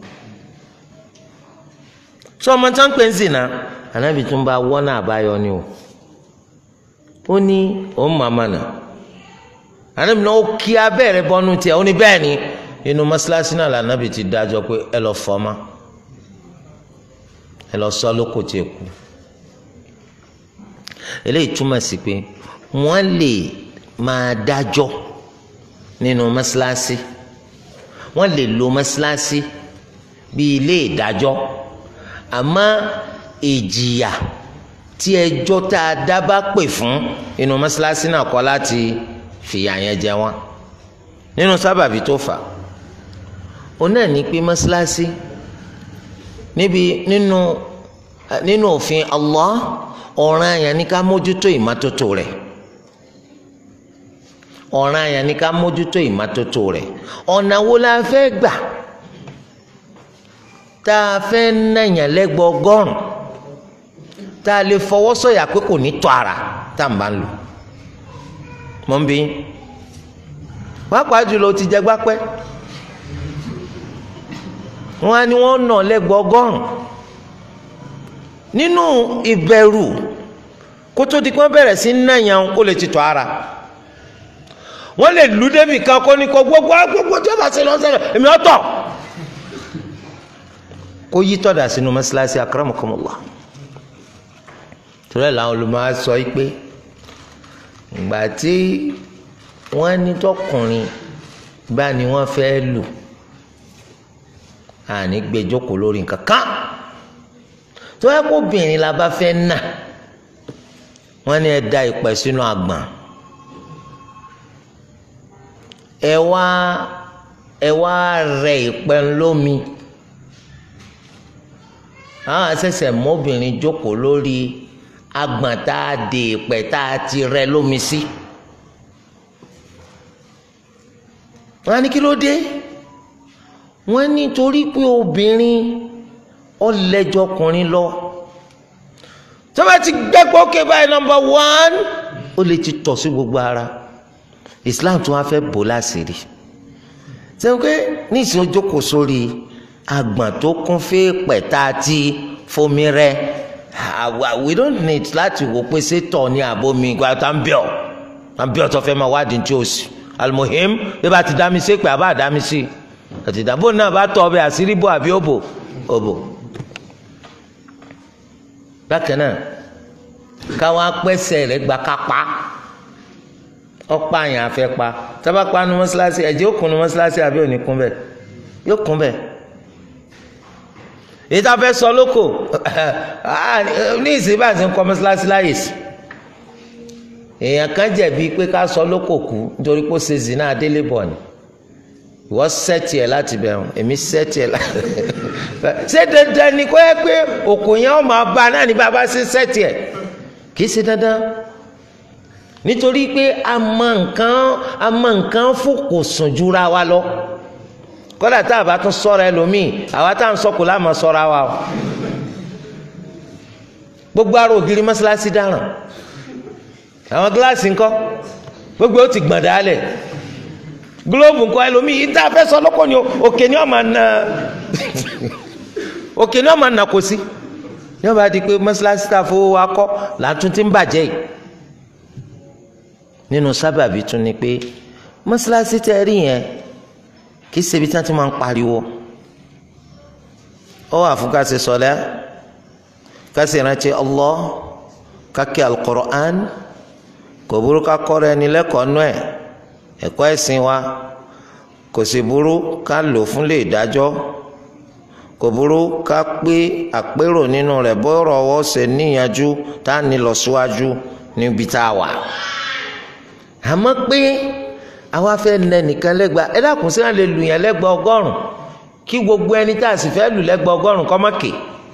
sọ ọmọ tí wọn pè ń zìnà ànábì tún bá wọ́n náà àbáyọ ni o ó ní òun màmá nà ànábì náà ó kí abẹ́rẹ́ bọ́nú tiẹ̀ ó ní bẹ́ẹ̀ ni inú mọ́ṣáláṣí náà lànàbì ti dájọ́ pé ẹ lọ fọ́ ma ẹ lọ sọ lóko tí ẹ kú eléyìí túmọ̀ sí pé wọ́n lè máa dájọ́ nínú mọ́ṣáláṣí wọ́n lè lo mọ́ṣáláṣí bí ilé ìdájọ́ àmọ́ ìjìyà tí ẹjọ́ tá a dá bá pè fún inú mọ́ṣáláṣí náà kọ́ láti fìyà yẹn jẹ wọ́n nínú sábàbí tó fà ó náà ní pé mọ́ṣáláṣí níbi nínú nínú òfin Allah ọ̀ràn àyàn ní ká mójútó ìmọ́tótó rẹ̀ ọ̀ràn àyàn ní ká mójútó ìmọ́tótó rẹ̀ ọ̀nà wo la fẹ́ gbà tá a fẹ́ nàyàn lẹ́gbọ̀ ọgọ́rùn tá a lè fọwọ́ sọ̀yà pé kò ní tọ́ ara tá a bá ń lò mọ́ ń bí pàápàá jùlọ ti jẹ gbápẹ́ wọn á ní wọn nà lẹ́gbọ̀ ọgọ́rùn nínú ìbẹ̀rù kótó di kí wọ́n bẹ̀rẹ̀ sí nàyàn kó lè ti tọ́ ara wọ́n lè lù débi kan kó ní kó gbogbo gbogbo tí wọ́n bá ṣe lọ́sẹ̀ èmi ọ̀tọ̀ kó yí tọ́da sínú mọ́ṣáláṣí akramakumullah torí ẹ̀ làwọn olùmọ̀ sọ yìí pé ìgbà tí wọ́n ní tọkùnrin bá ní wọ́n fẹ́ lù àní gbé jókòó lórí nǹkan kan tó yẹ kó obìnrin la bá fẹ́ nà wọ́n ní ẹ da ìpẹ́ sínú àgbọ̀n ẹ wá ẹ wá rẹ ìpẹ́ lómi àwọn àṣẹ̀ṣẹ̀ mọ́bìnrin jókòó lórí àgbọ̀n tá a dè ìpẹ́ tá a ti rẹ lómi sí. wọ́n á ní kí ló dé wọ́n ní torí pé obìnrin ọlẹ́jọkùnrin lọ tó bá ti gbẹ́pọ̀ ókè báyìí nọmba wán ó lè ti tọ̀ sí gbogbo ara Islam tó wá fẹ́ bò láṣìírí sẹ́wọ́n pé níìsín ó jókòó sórí àgbọ̀n tó kún fún pẹ̀tà tí fomi rẹ we don't need láti wò pé ṣé tọ̀ ní àbomi ìgbà tá ń bẹ̀ ọ́ tá ń bẹ̀ ọ́ tó fẹ́ máa wádìí tí ó sì almuhim bí bá ti dá mi sí pé àbá dá mi sí àti ìdàbò náà bá tọ̀ ọbẹ̀ àṣírí bò àbí òbò òbò bákan náà káwọn apẹ́sẹ̀ rẹ̀ gba kápá ọ̀pá àyàn afẹ́ pa tábà pa nu mọ́ṣáláṣí ẹ̀jẹ̀ ó kún nu mọ́ṣáláṣí àbí òní kún bẹ́ẹ̀ yóò kún bẹ́ẹ̀ èyí tá a fẹ́ sọ lóko ní ìsìn bá ti ń kọ́ mọ́ṣáláṣí láyè sí èèyàn kan jẹ̀bi pé ká sọ lóko kú nítorí pé ó ṣe zina adélé bọ̀ ni ìwọ sẹ́ẹ̀tì ẹ̀ láti bẹ̀rù èmi sẹ́ẹ̀tì ẹ̀ láti ṣé dandan ni kó yẹ pé òkú yẹn ó máa bá náà ní bàbá ṣe sẹ́ẹ̀tì ẹ̀ kì í ṣe dandan nítorí pé a mọ nǹkan a mọ nǹkan fòkò sùn jura wa lọ kódà tá a bá tún sọ̀rọ̀ ẹlòmíì àwa tá à ń sọkò láàmú sọ̀rọ̀ wa o gbogbo ara ògiri mọ́ṣáláṣí dáràn àwọn gíláàsì ńkọ́ gbogbo ó ti gbọ̀n dálẹ̀ gílóòbù ńkọ́ ẹlòmíì yìí tá a fẹ́ sọ lọ́kọ̀ ni òkè ni wọ́n máa na òkè ni wọ́n máa nà kó sí ní wọ́n bá di pé mọ́ṣáláṣí tá a fowó wa kọ́ làtún ti ń bàjẹ́ yìí nínú sábàbí tún ni pé mọ́ṣáláṣí tẹ́ rí yẹn kì í ṣebi tí wọ́n ti máa ń pariwo ó wà fún ká ṣe sọlẹ́ ká ṣe ìrántí Allah ká kí al-Qur'an kò burú ká kọ́ra ẹni lẹ́kọ̀ọ́ nú ẹ̀ ẹ̀kọ́ ẹ̀sìn wa kò sì burú ká lò fún lè dájọ́ kò burú ká pé àpérò nínú rẹ̀ bọ́rọ̀ ọwọ́ ṣe níyanjú tá a ní lọ síwájú níbi tá a wà àmọ́ pé àwa fẹ́ nẹ nìkan lẹ́gba ẹ dákun sí wọn lè lù yẹn lẹ́gba ọgọ́rùn kí gbogbo ẹni tá a sì fẹ́ lù lẹ́gba ọgọ́rùn kọ́ mọ́kè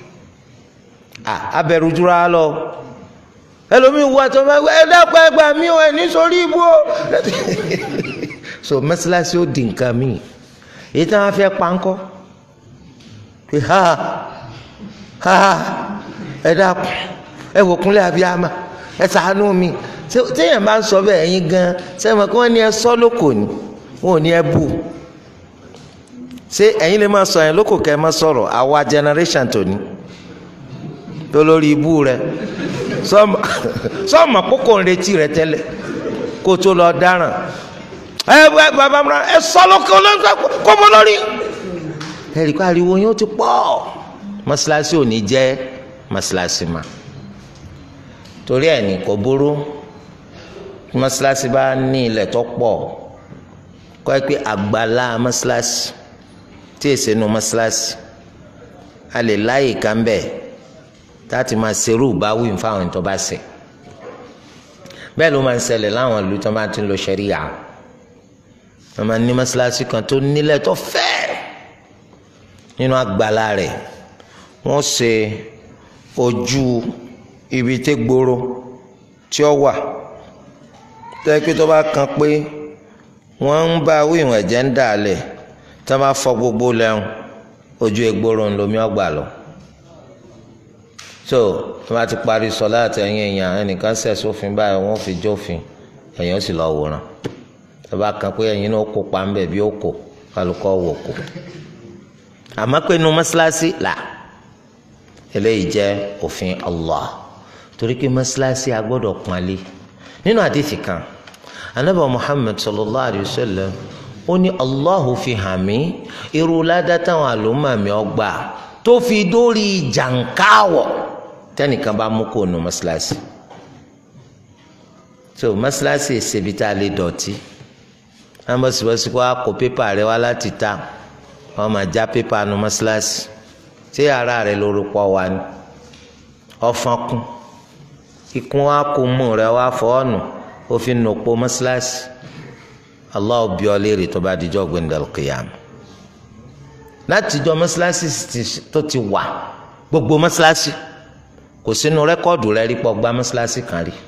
abẹ̀rù jura lọ ẹlòmíì wà tó máa ẹ dákun ẹgbà mí ò ẹ ní sórí ibú o so mọ́sálásí ó di nǹkan mi èyí tí wọ́n fẹ́ pa ńkọ́ pé ha ha ẹ dákun ẹ wò kúnlẹ̀ abiyama ẹ ṣàánú mi téèyàn bá ń sọ bẹ́ẹ̀ ẹ̀yin gan sẹ́wọ̀n kí wọ́n ní ẹ sọ lóko ni wọn ò ní ẹ bù ṣé ẹ̀yin lè máa sọ yẹn lóko kẹ́ ẹ má sọ̀rọ̀ àwa generation tòní tó lórí ibú rẹ sọ́ọ̀mà kókò ń retí rẹ tẹ́lẹ̀ kó tó lọ dáràn ẹ bàbá mi ẹ sọ lóko kó mọ lórí. ẹ̀rí kó ariwo yẹn ó ti pọ̀ mọ́ṣáláṣí ò ní jẹ́ mọ́ṣáláṣí ma torí ẹ̀ ní kò burú mọ́sálásí bá ní ilẹ̀ tó pọ̀ kọ́ ẹ pé àgbàlá mọ́sálásí tí èsè nu mọ́sálásí a lè láyè ká ń bẹ̀ láti máa ṣerú ìbáwí fáwọn tó bá ṣe bẹ́ẹ̀ ló máa ń ṣẹlẹ̀ láwọn ìlú tó bá ti ń lo ṣẹ́ríyà wọ́n máa ní mọ́sálásí kan tó nílẹ̀ tó fẹ́ nínú àgbàlá rẹ̀ wọ́n ṣe ojú ibi tí gbòòrò tí ó wà tẹ́kí tó bá kan pé wọ́n ń bá wíwọ̀n ẹ̀jẹ̀ ń dà lẹ̀ tí wọ́n bá fọ gbogbo lẹ́hùn ojú egbòro ń lomi ọgbà lọ. so tí wọ́n bá ti parí sọlá àtẹ̀yìn èèyàn ẹnìkan ṣẹ̀ sófin báyìí wọ́n fi jófin ẹ̀yìn ó sì lọ wòran tí wọ́n bá kan pé ẹ̀yìn náà kó pa ń bẹ̀ bí ó kò kálukọ́ wò kó. àmọ́ pé inú mọ́ṣáláṣí là eléyìí jẹ́ òfin Allah torí pé mọ́ṣáláṣí a gbọ́dọ̀ pọ́nlé nínú àdìsí kan anabi muhammed sallallahu alayhi wa sallam ó ní allahu fi hàn mí irú ládá táwọn àlùmọ́ mi ọgbà tó fi dórí jàǹkáwọ̀ tẹnìkan bá mú kó nu mọ́ṣáláṣí so mọ́ṣáláṣí ìṣèbí tá a lè dọ̀tí wọ́n bọ́ síbọ̀sí kó a kó pépà rẹ wá láti ta wọ́n máa já pépà nu mọ́ṣáláṣí tí ara rẹ lórúkọ wa ni ọ̀fọ̀n kún ikún wa kún mú rẹ wá fọ́ọ̀nù ó fi nùpọ̀ mọ́ṣáláṣí Allah bí ọ léèrè tó bá dijọ́ gbẹ̀ndẹ̀l kìyàm látijọ́ mọ́ṣáláṣí tó ti wà gbogbo mọ́ṣáláṣí kò sínú rẹ́kọ́ọ̀dù rẹ rí pọ̀ gba mọ́ṣáláṣí kan rí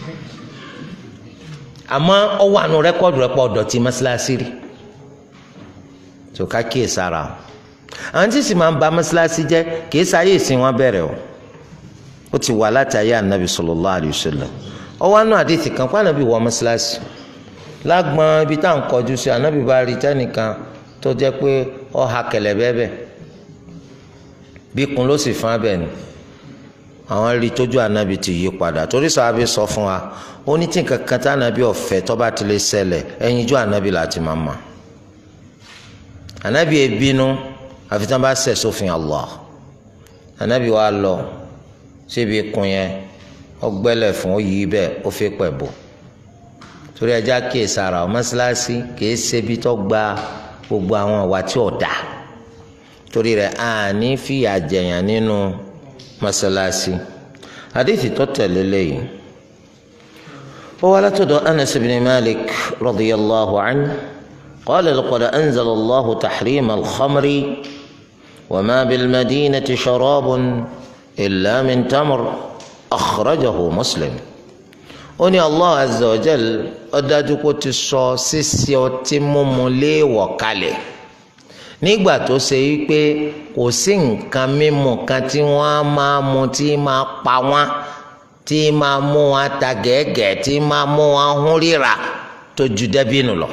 àmọ́ ọ wà nù rẹ́kọ́ọ̀dù rẹ pọ̀ dọ̀tí mọ́ṣáláṣí rí tó ká kíyè sára o àwọn tí sì máa ń ba mọ́ṣáláṣí jẹ́ kì í sáyé ìsìn wọn bẹ̀rẹ̀ o ó ti wà láti ayé ànábì sallallahu alaihi wasallam ọ wá nù àdìsí kan kó ànábì wọ mọ́ṣáláṣí lágbọn ibi tá à ń kọjú sí ànábì bá rí tẹnìkan tó jẹ́ pé ọ ha kẹlẹ̀ bẹ́ẹ̀ bí kun ló sì fún abẹ ni àwọn rí tójú ànábì ti yí padà torí sàábì sọ fún wa ó ní tí nǹkan kan tá ànábì ọ̀fẹ́ tó bá ti lè ṣẹlẹ̀ ẹ̀yin ijó ànábì láti máa mọ̀ ànábì ebínú àfi tí wọ́n bá ṣẹ̀ sófin Allah ànábì wa lọ síbi kun yẹn ọgbẹ́lẹ̀ fún ó yí bẹ́ẹ̀ ó fi pẹ̀ bò torí ẹja kíyè sára ọ mọ́sálásí kìí ṣebi tó gba gbogbo àwọn ìwà tí ò dá torí rẹ̀ àní fìyà jẹyàn nínú mọ́sálásí hadithi tó tẹ̀lé lẹ́yìn ó wá látọ̀dọ̀ Anas ibn Malik radiyallahu anhu qala laqad anzala Allahu tahrima al-khamri wa ma bil-madinati sharabun illa min tamr akhrajahu Muslim ó ní allah azza wa jal ó dájú kó ti sọ ṣíṣe ọtí mímu léèwọ̀ kalẹ̀ nígbà tó ṣe wípé kò sí nǹkan mímu kan tí wọ́n á máa mu tí máa pa wọ́n tí máa mú wọn ta gẹ́gẹ́ tí máa mú wọn hún ríra tó ju dẹ́bìnù lọ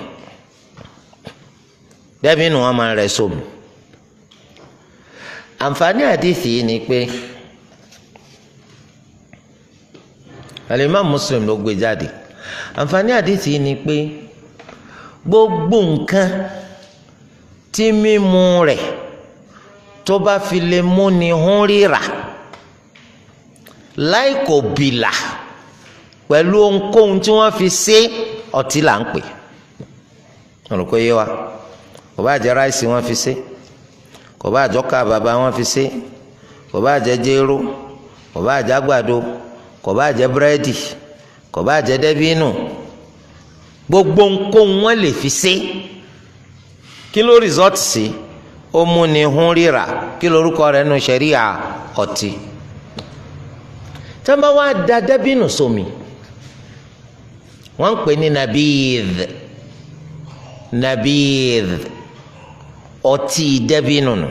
dẹ́bìnù wọn máa rẹ̀ sómi àǹfààní àdìsí yìí ni pé. alimami muslim ló gbé jáde àǹfààní àdìsí ni pé gbogbo nǹkan tí mímu rẹ̀ tó bá fi lè múni hún ríra láì kò bìlà pẹ̀lú ohunkóhun tí wọ́n fi ṣe ọtí là ń pè wọn rò pé yé wa kò bá jẹ ráìsì wọ́n fi ṣe kò bá àjọká bàbá wọ́n fi ṣe kò bá jẹ jéró kò bá jẹ àgbàdo kò bá jẹ búrẹ́dì kò bá jẹ dẹ́bínù gbogbo nǹkan wọn lè fi ṣe kí ló rìsọ́ọ̀tì sí ó mú ni hún ríra kí lorúkọ rẹ̀ nu ṣẹ̀ríà ọtí tí wọ́n bá wá da dẹ́bínù sómi wọ́n ń pè ní nabidh nabidh ọtí dẹ́bínù nù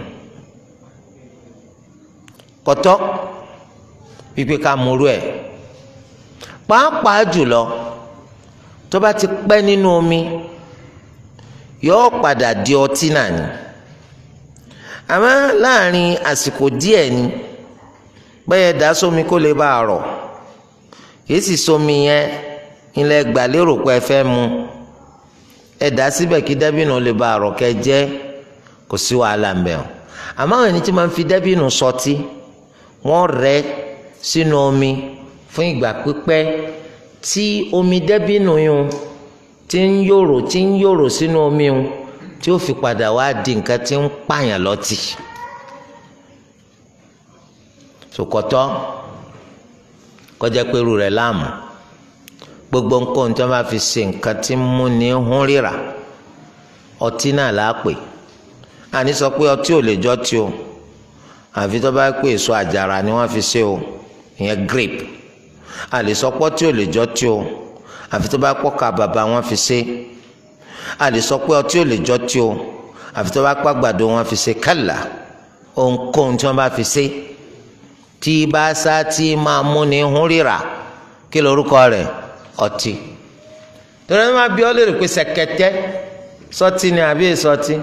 kọ́tọ́ pípé ká múrú ẹ̀ pàápàá jùlọ tó bá ti pẹ́ nínú omi yóò padà di ọtí náà ni àmọ́ láàrin àsìkò díẹ̀ ni bẹ́ẹ̀ dá sómi kó lè bá a rọ̀ kìí sì sómi yẹn ilẹ̀ gbàlérò pé ẹ fẹ́ mu ẹ dá síbẹ̀ kí dẹ́bìnú lè bá a rọ̀ kẹ́ jẹ́ kò sí wàhálà ń bẹ̀ ọ́ àmọ́ àwọn ẹni tí máa ń fi dẹ́bìnú sọtí wọ́n rẹ́ sínú omi fún ìgbà pípẹ́ tí omi dẹ́bìnú yún tí ń yòrò tí ń yòrò sínú omi yún tí ó fi padà wá di nǹkan tí ń pààyàn lọ́tì sòkòtọ́ kọjá pé irú rẹ̀ láàmú gbogbo nǹkan tí wọ́n bá fi ṣe nǹkan tí ń mú ní hún ríra ọtí náà láàpè àní sọ pé ọtí ò lè jọ tí o àfi tó bá pè èso àjàrà ni wọ́n fi ṣe o ìyẹn grape àlè sọ pé ọtí ò lè jọ tí o àfi tó bá pọ́ka bàbá wọn fi ṣe àlè sọ pé ọtí ò lè jọ tí o àfi tó bá pàgbàdo wọn fi ṣe kálá ohunkóhun tí wọ́n bá fi ṣe tí bá sá tí máa mú ní hún ríra kí lorúkọ rẹ̀ ọtí torí wọn máa bí ọ lérò pé ṣẹ̀kẹ̀tẹ̀ sọtí ni àbí sọtí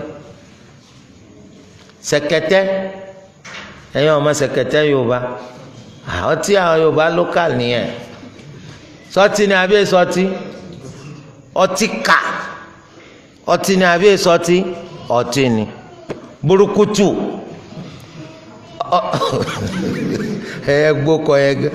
ṣẹ̀kẹ̀tẹ̀ ẹ̀yin ọmọ ṣẹ̀kẹ̀tẹ̀ yorùbá ọtí àwọn yorùbá local nìyẹn sọtí ni àbí sọtí ọtí kà ọtí ni àbí sọtí ọtí ni burúkutu ẹ gbókọ ẹ gẹ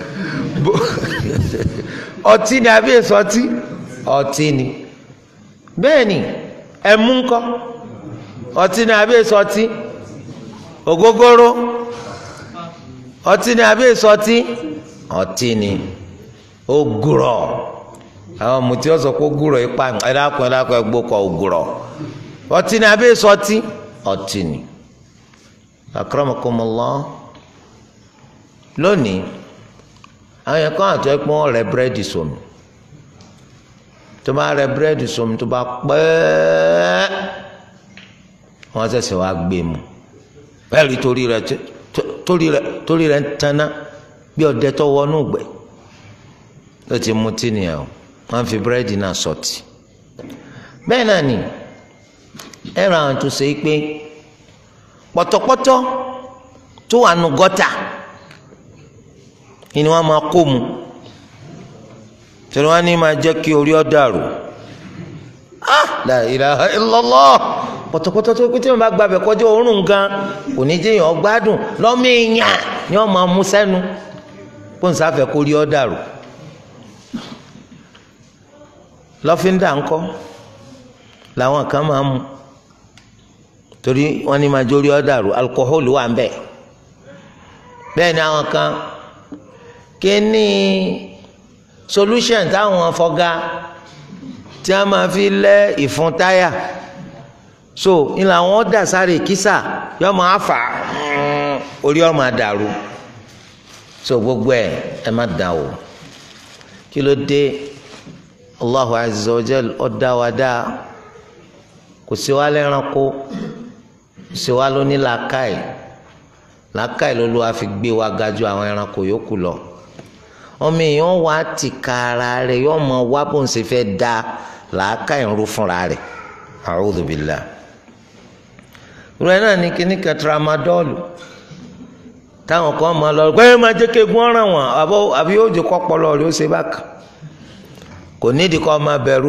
ọtí ni àbí èso ọtí ọtí ni bẹ́ẹ̀ ni ẹmu ńkọ́ ọtí ni àbí èso ọtí ògógóró ọtí ni àbí èso ọtí ọtí ni ògùrọ̀ àwọn mùtí ọ̀sọ̀ kó gùrọ̀ ipa ẹ̀dàkùn ẹ̀dàkùn ẹ̀gbókọ̀ ògùrọ̀ ọtí ni àbí èso ọtí ọtí ni akramakumullah lónìí àwọn yẹn kọ́ àtọ́ ẹ̀pọ́n rẹ búrẹ́dì sómi tó bá rẹ búrẹ́dì sómi tó bá pẹ́ẹ́ wọ́n ṣẹ̀ṣẹ̀ wá gbé mu bẹ́ẹ̀ni torí rẹ torí rẹ torí rẹ ń taná bí ọdẹ tó wọnú gbẹ ló ti mutí nìyẹn o wọ́n fi búrẹ́dì náà sọ̀tì bẹ́ẹ̀ náà ni ẹ̀rọ àwọn tó ṣe é pé pọ̀tọ̀pọ̀tọ̀ tó wà nù gọ́tà ni wọ́n máa kó mu tẹ̀lé wọn ní máa jẹ́ kí orí ọ dàrú ah la ilaha illallah pọ̀tọ̀pọ̀tọ̀ tó pété wọn bá gbàbẹ̀ kọjá òórùn gan kò ní jẹ́ èèyàn gbádùn lọ́mọ èèyàn ni wọ́n máa mú sẹ́nu kó n sáfẹ́ kó rí ọ dàrú lọ́fíńdà ńkọ́ làwọn kan máa mú torí wọ́n ní máa jórí ọ dàrú alukóhólù wà ń bẹ̀ bẹ́ẹ̀ ni àwọn kan kíní solution táwọn fọgá tí a máa fi lẹ ìfun táyà so ìlà wọn dà sáré kísà yọ máa fà orí ọ máa dàrú so gbogbo ẹ ẹ má dà o kí ló dé Allahu azza wa jal ọdá wa dá kò sí wa lẹ́ranko kò sí wa lóní làákàyè làákàyè ló ló wa fi gbé wa ga ju àwọn ẹranko yòókù lọ ọmọ èèyàn wá ti ka ara rẹ̀ yóò mọ wá bó ń ṣe fẹ́ da làákà ìrú fúnra rẹ̀ a'udhu billah rẹ̀ náà ní kíní kan tramadọ́ọ̀lù táwọn kan máa lọ pé máa jẹ́ kéegun ọ̀ràn wọn àbí yóò jẹ́ kọ́pọ̀lọ́ rẹ̀ ó ṣe bákan kò nídìí kọ́ máa bẹ̀rù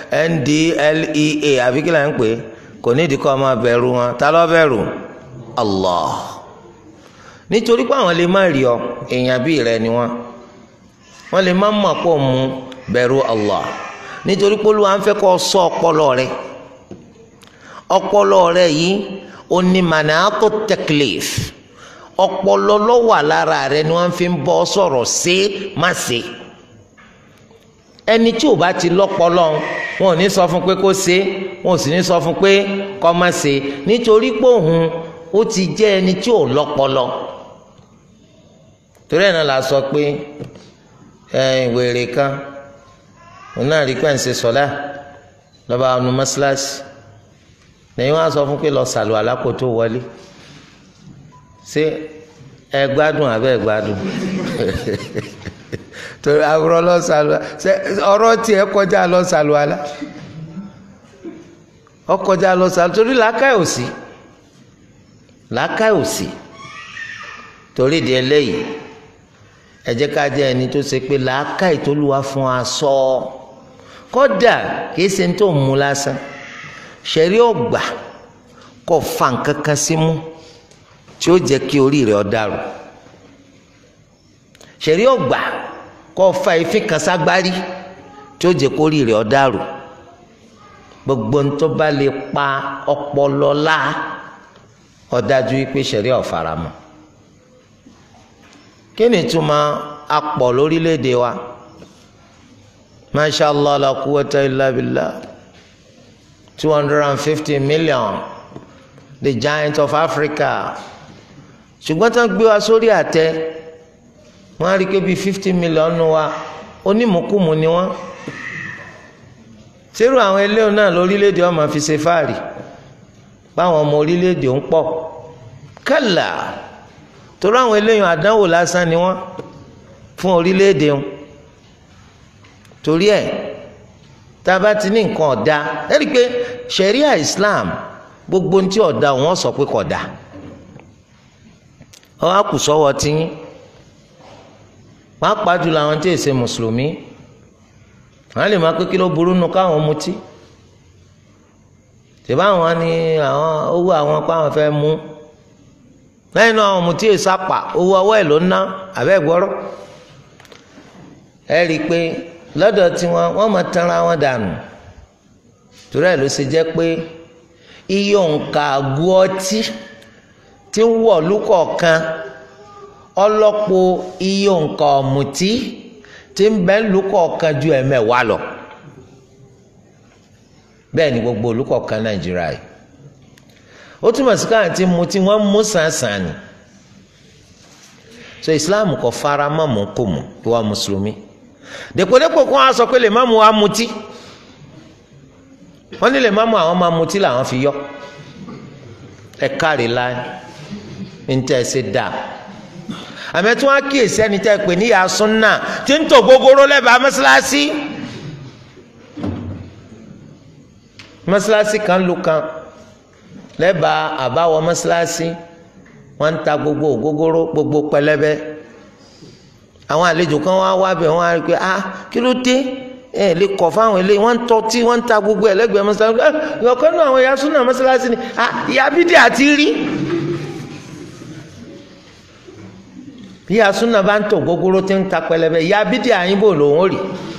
NDLEA àbí kí là ń pè é kò nídìí kọ́ máa bẹ̀rù wọn ta ló bẹ̀rù Allah nítorí pé àwọn lè má rí ọ èèyàn bíi rẹ ni wọn wọ́n lè má mọ̀ pọ̀ mu bẹ̀rù Allah nítorí pé Olúwa ń fẹ́ kó ṣọ́ ọpọlọ rẹ ọpọlọ rẹ yìí ó ní manato teklif ọpọlọ ló wà lára rẹ ni wọ́n fi ń bọ́ sọ̀rọ̀ sí má sí ẹni tí ò bá ti lọ́pọlọ wọn ò ní sọ fún pé kó ṣe wọn ò sì ní sọ fún pé kó má ṣe nítorí pé òun ó ti jẹ́ ẹni tí ò lọ́pọlọ torí ẹ̀ náà la sọ pé wèrè kan òun náà rí pẹ́ǹsì sọ́lá lọ́ba ọ̀nù mọ́ṣáláṣí lẹ́yìn wọn á sọ fún pé lọ sàlù alákòótó wọlé ṣé ẹ gbádùn àbẹ́ ẹ gbádùn torí àwòrán lọ sàlù ṣe ọ̀rọ̀ tiẹ̀ kọjá lọ sàlù alá ọkọjá lọ sàlù torí làákàyè òsì làákàyè òsì torí di eléyìí ẹ jẹ́ ká jẹ́ ẹni tó ṣe pé làákàyè tó lù wá fún wa sọ kódà kìí ṣe ní tó ń mu lásán ṣẹ̀rí ọ̀gbà kò fa nǹkan kan sí mú tí ó jẹ́ kí orí rẹ̀ ó dàrú ṣẹ̀rí ọ̀gbà kò fa ìfín kan ságbárí tí ó jẹ́ kó orí rẹ̀ ó dàrú gbogbo ń tó bá lè pa ọpọlọ lá ó dájú wípé ṣẹ̀rí ò faramọ́ kí ni túmọ̀ apọ̀ lórílẹ̀‐èdè wa masha allah la quwwata illa billah two hundred and fifty million the giant of africa ṣùgbọ́n tí wọ́n gbé wa sórí àtẹ wọ́n á rí i pé bíi fifty million nù wa onímùkùmù ni wọ́n sírù àwọn eléyìí náà lórílẹ̀‐èdè ọmọ fi ṣe fáàrí báwọn ọmọ orílẹ̀‐èdè ń pọ̀ kálá torí àwọn eléyìí àdánwò lásán ni wọ́n fún orílẹ̀-èdè wọn torí ẹ̀ tá a bá ti ní nǹkan ọ̀dà ẹ rí i pé sharia islam gbogbo ní tí ọ̀dà wọn sọ pé kódà ọ á kù sọ́wọ́ tiyín pàápàá jùlọ àwọn tí èsè mùsùlùmí àwọn lè máa pé kí ló burú nu káwọn mutí tìbá àwọn ni àwọn owó àwọn kó àwọn fẹ́ mú lẹ́yìn náà àwọn mutí èsàpà owó ọwọ́ ẹ̀ ló ná àbẹ́ gbọ́rọ́ ẹ rí i pé lọ́dọ̀ tiwọn wọ́n máa tanra wọn dànù torí ẹ̀ ló ṣe jẹ́ pé iye òǹkà àgọ́ ọtí tí ń wọ̀ lúkọ̀ọ̀kan ọlọ́pọ̀ iye òǹkà ọ̀mùtí tí ń bẹ lúkọ̀ọ̀kan ju ẹ̀mẹ́wàá lọ bẹ́ẹ̀ ni gbogbo olùkọ̀ọ̀kan nàìjíríà yìí ó túmọ̀ sí káwọn tí mu tí wọ́n mú sàǹsàn ni so islam kò fara mọ́ mú kò mú ìwà mùsùlùmí dèpòdépò kó wọn sọ pé lè má mu wa mutí wọ́n ní lè má mu àwọn máa mutí làwọn fi yọ ẹ káre láì ní tẹ́ ẹ ṣe dáa àmọ́ tí wọ́n á kíyèsí ẹni tẹ́ ẹ pè ní ìyá súnà tí ń tò gbogbooro lẹ́bàá mọ́ṣáláṣí mọ́ṣáláṣí kan lu kan lẹ́bàá àbáwọ̀ mọ́ṣáláṣí wọ́n ń ta gbogbo ògógóró gbogbo pẹlẹbẹ àwọn àlejò kan wá wá bẹ̀ wọ́n á rí i pé ah kí ló dé ẹ lè kọ̀ fáwọn eléyìí wọ́n ń tọ́tí wọ́n ń ta gbogbo ẹ̀ lẹ́gbẹ̀ẹ́ mọ́ṣáláṣí ẹ ìyọ̀kan náà àwọn ìyá súnà mọ́ṣáláṣí ni ah ìyá bídí àti rí ìyá súnà bá ń tò gbogbooro tí ń ta pẹlẹbẹ ìyá bídí àyìnbó lòun ò rí.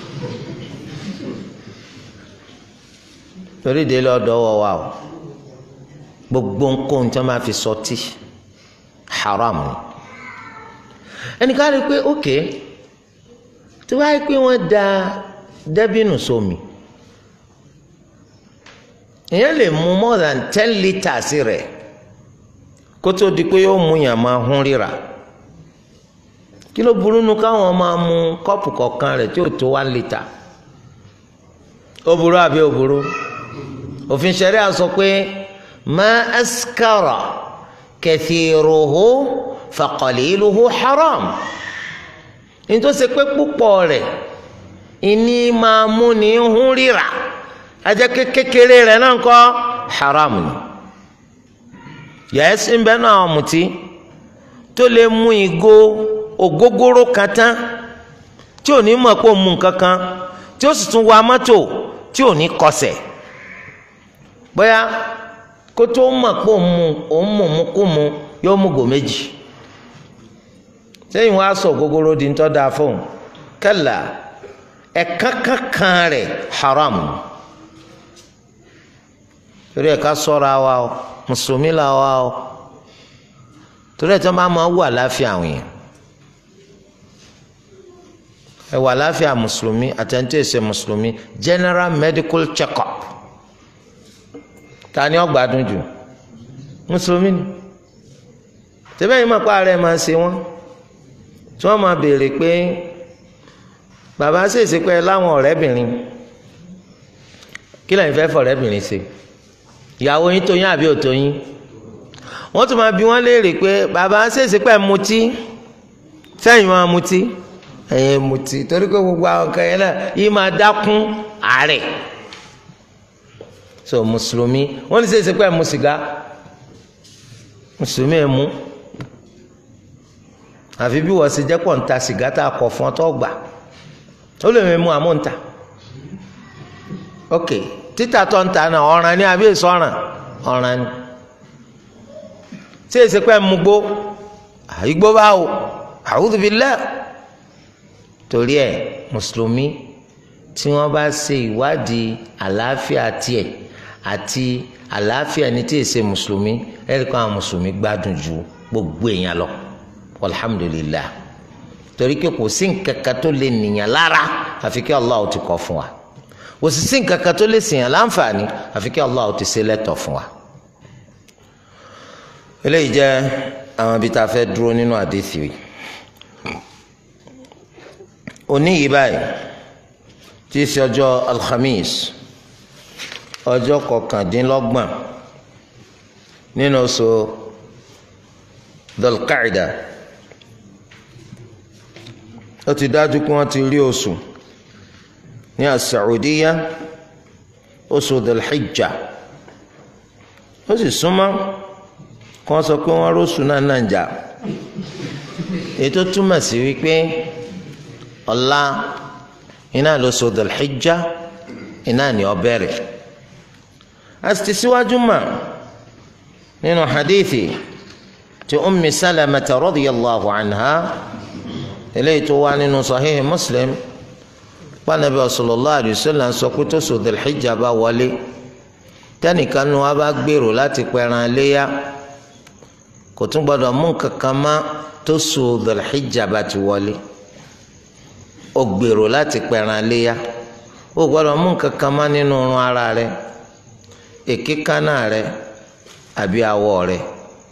torí délé ọ̀dọ̀ wọ wa o gbogbo nǹkan tí wọn máa fi sọtí haram ni ẹnìkan rí i pé ok tí wọ́n á pé wọ́n da dẹ́bìnù sómi èèyàn lè mu more than ten litres rẹ̀ kó tó di pé yóò mú yàn máa hún ríra kí ló burú nu káwọn máa mu kọ́ọ̀pù kọ̀ọ̀kan rẹ̀ tí ò tó one litre ó burú àbí ó burú òfin ṣẹ̀ríà sọ pé ma askara kathiruhu faqaliluhu haram nítòsí pé púpọ̀ rẹ̀ ìní máa mú ní hún ríra ajẹ́ kékeré rẹ̀ náà kọ́ haram ni yẹ́sì ń bẹ́ náà àwọn mùtí tó lè mú ìgò ògógóró kan tán tí ò ní mọ̀ pé ó mú nǹkan kan tí ó sì tún wa mọ́tò tí ò ní kọsẹ̀ bóyá kó tó mọ̀ pé òun mu òun mú mu kú mu yóò mú gò méjì sẹ́yìn wá sọ gogoro di ńtọ́ da fóun kẹ́là ẹ̀ka kankan rẹ̀ haram torí ẹ̀ka sọ́ra wa o mùsùlùmí la wa o torí ẹ̀ tí wọ́n bá máa wù àláfíà àwọn yẹn ẹ wà àláfíà mùsùlùmí àtẹ̀ntẹ̀ ẹ̀sẹ̀ mùsùlùmí general medical check-up ta ni ó gbádùn jù mùsùlùmí ni tẹ́bẹ́ yìí máa pa ara ẹ̀ máa ṣe wọ́n tí wọ́n máa béèrè pé bàbá ṣèṣe pé láwọn ọ̀rẹ́bìnrin kí lẹ́yìn fẹ́ fọ̀rẹ́bìnrin ṣe ìyàwó yín tó yín àbí ò tó yín wọ́n tún máa bi wọ́n léèrè pé bàbá ṣèṣe pé mutí sẹ́yìn máa mutí ẹ̀yìn mutí torí pé gbogbo àwọn kan yẹn náà yìí máa dákún àárẹ̀ so mùsùlùmí wọ́n ní ṣèṣe pé mu sìgá mùsùlùmí ẹ̀ mú àfi bí wọ́n ṣe jẹ́ pọ̀ ń ta sìgá tá a kọ̀ fún ọ tó gbà ó lè mú àmú ń ta ok títà tó ń ta náà ọ̀ràn ni àbí èso ọ̀ràn ọ̀ràn ni tí èsì pẹ́ mú gbó àyígbó bá wò a'udhu billah torí ẹ̀ mùsùlùmí tí wọ́n bá ṣe ìwádìí àlàáfíà tiẹ̀ àti àlàáfíà ní tí èsì mùsùlùmí ẹ̀rí kan àwọn mùsùlùmí gbádùn ju gbogbo èèyàn lọ alhamdulillah torí pé kò sí nǹkan kan tó lè nìyàn lára àfi kí Allah ti kọ fún wa kò sì sí nǹkan kan tó lè sèyàn láǹfààní àfi kí Allah ti ṣe lẹ́tọ̀ fún wa. eléyìí jẹ́ àwọn ibi tá a fẹ́ dúró nínú àdéhìí yìí òní yìí báyìí tí í ṣe ọjọ́ alhamis ọjọ́ kọkàndínlọ́gbọ̀n nínú oṣù dọlqaida ó ti dájú pé wọ́n ti rí oṣù ní asaudiya oṣù dọlhijja ó sì súnmọ́ kí wọ́n sọ pé wọ́n róṣù náà náà jà ètò túmọ̀ sí wípé ọ̀la iná lóṣù dọlhijja iná ni ó bẹ̀rẹ̀ a sì ti síwájú mà nínú hadithi ti ummi salamata radiyallahu anha eléyìí tó wá nínú sahihi muslim pànàbí sallallahu alayhi wa sallam sọ pé tó sọ Dhul-Hijjah bá wọlé tẹnìkan nu wa bá gbèrò láti pẹran léyà kò tún gbọdọ̀ mú kankan má tó sọ Dhul-Hijjah bá ti wọlé ó gbèrò láti pẹran léyà ó gbọdọ̀ mú kankan má nínú irun ara rẹ̀ èkékánná rẹ̀ àbí awọ rẹ̀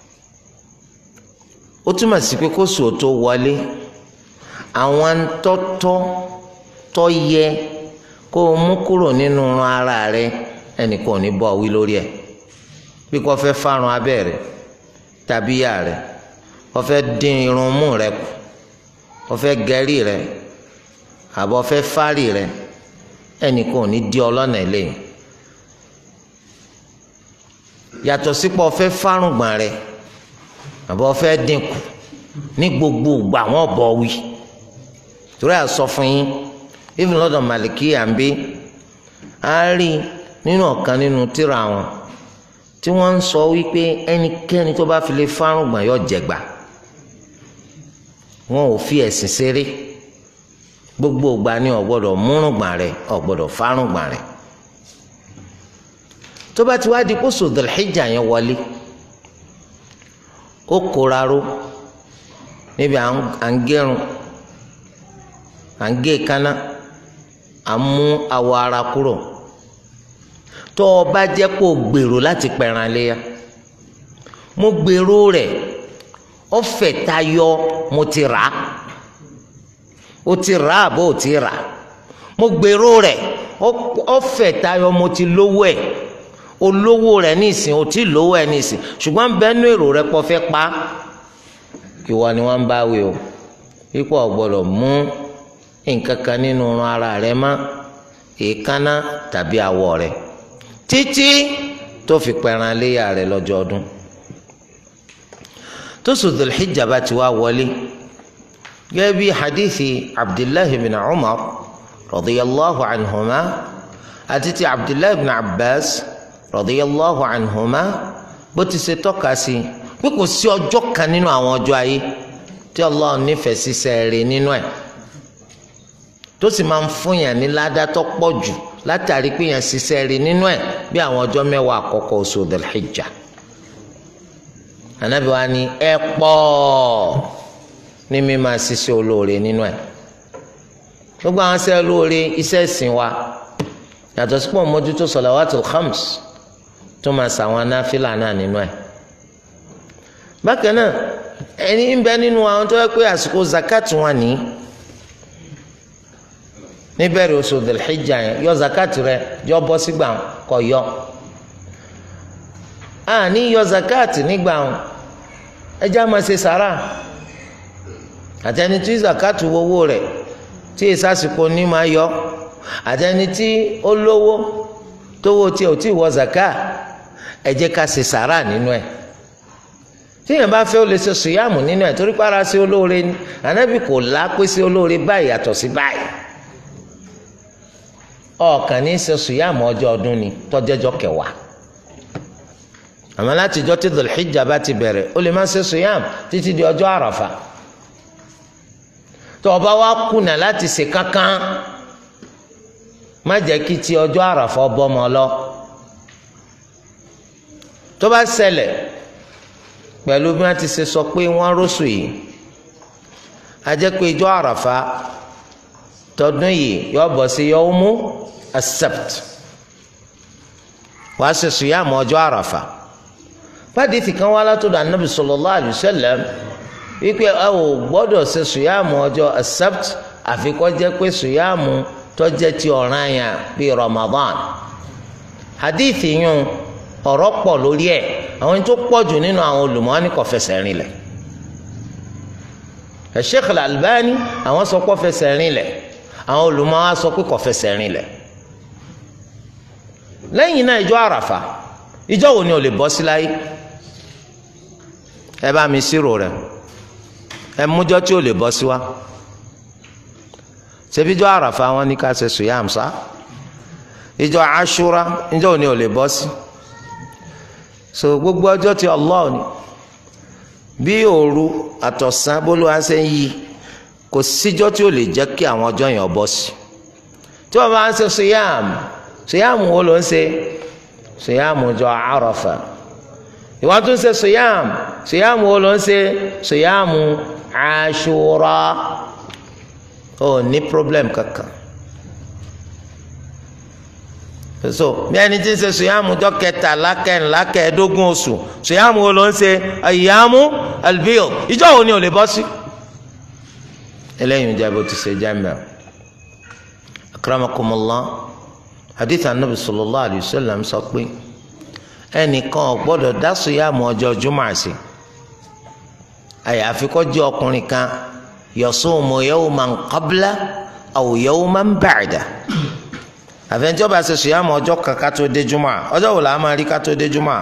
ó túmọ̀ sí pé kó sùn tó wọlé àwọn tọ́tọ́ tọ́ yẹ kó o mú kúrò nínú ara rẹ ẹnìkan ò ní bọ́ wí lórí ẹ̀ bí kò fẹ́ fárun abẹ́ rẹ tàbí yà rẹ kò fẹ́ dín irun mú rẹ kù kò fẹ́ gẹ̀rí rẹ àbọ̀ fẹ́ fárì rẹ ẹnìkan ò ní di ọlọ́nà eléyìí yàtọ̀ sípò fẹ́ fárùngbọ̀n rẹ àbọ̀ fẹ́ dínkù ní gbogbo ìgbà wọn bọ̀ wí torí à sọ fún yín even lọ́dọ̀ màlìkí àǹbí á rí nínú ọ̀kan nínú tírà wọn tí wọ́n ń sọ wípé ẹnikẹ́ni tó bá fi lè fárùngbọ̀n yóò jẹ̀gbà wọn ò fi ẹ̀sìn ṣeré gbogbo ìgbà ni ò gbọ́dọ̀ múrùngbọ̀n rẹ ò gbọ́dọ̀ fárùngbọ̀n rẹ tó bá ti wá di kó sòdò Dhul-Hijjah yẹn wọlé ó kóra ró níbi à ń gẹrun à ń gé kaná à ń mú awọ ara kúrò tó o bá jẹ́ kó o gbèrò láti pẹ̀ràn léya mo gbèrò rẹ̀ ó fẹ̀ tayọ mo ti rà á o ti rà á bó o ti rà á mo gbèrò rẹ̀ ó fẹ̀ tayọ mo ti lówó ẹ̀ olówó rẹ̀ nísìn o ti lówó ẹ̀ nísìn ṣùgbọ́n bẹ́ẹ̀nu èrò rẹ̀ pọ̀ fẹ́ pa ìwọ ni wọ́n ń bá wí o ipò ọ̀gbọ́dọ̀ mú nǹkan kan nínú ara rẹ̀ mọ́ èékánná tàbí awọ rẹ̀ títí tó fi pẹran léyà rẹ̀ lọ́jọ́ ọdún tó sùn Dhul-Hijjah bá ti wá wọlé gẹ́gẹ́ bí hadithi abdullahi bin umar radiyallahu anhuma àti ti abdullahi bin abbas radiyallahu anhuma bó ti ṣe tọ́ka sí pé kò sí ọjọ́ kan nínú àwọn ọjọ́ ayé tí Allah nífẹ̀ẹ́ sí sẹ́ẹ̀rẹ̀ nínú ẹ̀ tó sì máa ń fún yàn ní ládàtọ́ pọ̀ jù látàrí pé yàn ṣiṣẹ́ rí nínú ẹ̀ bí àwọn ọjọ́ mẹ́wàá àkọ́kọ́ oṣù Dhul-Hijjah Ànábì wa ni ẹ pọ̀ ní mímá ṣiṣẹ́ olóore nínú ẹ̀ gbogbo àwọn ṣẹ́ olóore iṣẹ́ ìsìn wa yàtọ̀ sí pọ̀ mójútó salawatul khams tó máa ṣàwọn anáfílà náà nínú ẹ̀ bákan náà ẹni ń bẹ nínú àwọn tó yẹ pé àsìkò zakat wọn ní níbẹ̀rẹ̀ oṣù Dhul-Hijjah yẹn yọ zakat rẹ yọ bọ́ sígbà kọ yọ a ní yọ zakat nígbà ẹjẹ́ máa ṣe sàrà àtẹni tí zakat wọ́wọ́ rẹ̀ tí ìsásìkò ní máa yọ àtẹni tí ó lówó tówó tí ò tí wọ zakat ẹ jẹ́ ká ṣe sàrà nínú ẹ̀ tíyẹn bá fẹ́ ó lè ṣe sùyàmù nínú ẹ̀ torí para sí olóore ni ànábì kò lápé sí olóore báyìí yàtọ̀ sí báyìí ọ̀kan ní ṣe sùyàmù ọjọ́ ọdún ni tọ́jẹ́jọ́ kẹwàá àmọ́ láti jọ́ tí Dhul-Hijjah bá ti bẹ̀rẹ̀ ó lè má ṣe sùyàmù títí di ọjọ́ àràfà tó o bá wá kùnà láti ṣe kankan má jẹ́ kí ti ọjọ́ àràfà bọ́mọ lọ tó bá ṣẹlẹ̀ pẹ̀lú bí wọ́n ti ṣe sọ pé wọ́n rọ́ṣù yìí a jẹ́ pé ìjọ àràfà tọdún yìí yọ bọ̀ sí yawmu as-sabt wàá ṣe sùyàmù ọjọ́ àràfà fàdíìtì kan wá látọ̀dọ̀ anabi sallallahu alayhi wa sallam wípé ẹ ò gbọ́dọ̀ ṣe sùyàmù ọjọ́ as-sabt àfi kó jẹ́ pé sùyàmù tó jẹ́ ti ọ̀ranyàn bíi Ramadan hadithi yun ọ̀rọ̀ pọ̀ lórí ẹ̀ àwọn tó pọ̀ jù nínú àwọn olùmọ̀ọ́nì kò fẹsẹ̀ rinlẹ̀ Sheikh Al-Albani àwọn sọ pé fẹsẹ̀ rinlẹ̀ àwọn olùmọ̀ọ́ sọ pé kò fẹsẹ̀ rinlẹ̀ lẹ́yìn náà ìjọ àràfà ìjọ wo ni o lè bọ́ sí láyé ẹ bá mi sírò rẹ̀ ẹ mújọ́ tí o lè bọ́ sí wa ṣebí ìjọ àràfà wọn ní ká ṣe sùyàm sá ìjọ àṣúra ìjọ wo ni o lè bọ́ sí so gbogbo ọjọ́ tí Allah ni bí òru àtọ̀sán bólúwa ṣe ń yí kò síjọ́ tí ó lè jẹ́ kí àwọn ọjọ́ yẹn bọ́ sí tí wọ́n bá ń ṣe sùyàmù sùyàmù wo ló ń ṣe sùyàmù ọjọ́ àràfà ìwọ́n tún ṣe sùyàmù sùyàmù wo ló ń ṣe sùyàmù àṣúrà ó ní problem kankan so bí ẹni tí ń ṣe sùyàmù ọjọ́ kẹtàlá kẹrìnlá kẹẹ̀ẹ́dógún oṣù sùyàmù wo ló ń ṣe àyàmù albiyo ìjọ wo ni ò lè bọ́ sí eléyìí ń jẹ́ bó ti ṣe jẹ́ mẹ́rin akramakumullah hadith anabi sallallahu alayhi wa sallam sọ pé ẹnìkan ò gbọ́dọ̀ dá síyàmù ọjọ́ jùmọ̀ àṣẹ àyàfi kó jẹ́ ọkùnrin kan yasumu yawman qabla aw yawman ba'da àfẹnjọ́ bá ṣe síyàmù ọjọ́ kan ká tó dé jùmọ̀ ọjọ́ wo la máa rí ká tó dé jùmọ̀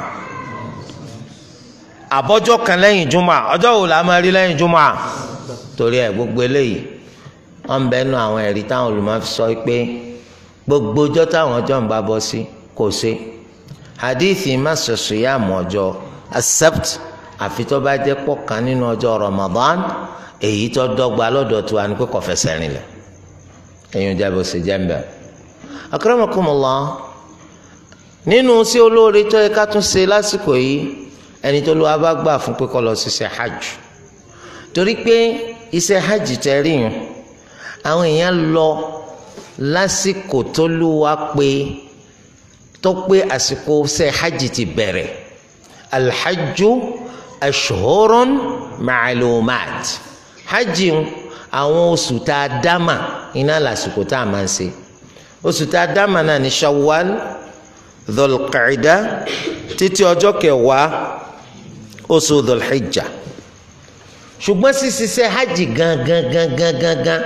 àbọ̀jọ́ kan lẹ́yìn jùmọ̀ ọjọ́ wo la máa rí lẹ́yìn jùmọ̀ torí ẹ̀ gbogbo eléyìí wọn bẹ nu àwọn ẹ̀rí táwọn olùmọ̀ fi sọ pé gbogbo ọjọ́ táwọn ọjọ́ ń bá bọ́ sí kò ṣe hadithi má ṣoṣo yá mọ́ ọjọ́ accept àfi tó bá jẹ́ pọ̀ kan nínú ọjọ́ Ramadan èyí tó dọ́gba lọ́dọ̀ tó wà ní pé kò fẹsẹ̀ rìn lẹ̀ ẹ̀yin ọjà bó ṣe jẹ́ ń bẹ̀. akramakumullah nínú sí olóore tó yẹ ká tún ṣe lásìkò yìí ẹni tó lọ́wọ́ bá gbà fún pé kó lọ ṣiṣẹ́ hajj torí pé iṣẹ́ hajj tẹ́ rí yẹn àwọn èèyàn lọ lásìkò tó lù wá pé tó pé àsìkò ṣe hajj ti bẹ̀rẹ̀ alhajju ashhurun ma'lumat hajj àwọn oṣù tá a dámà iná lásìkò tá a máa ń ṣe oṣù tá a dámà náà ní shawwal dhulqaida títí ọjọ́ kẹwàá oṣù dhulhijja ṣùgbọ́n ṣíṣiṣẹ́ hajj gangan gangan gangan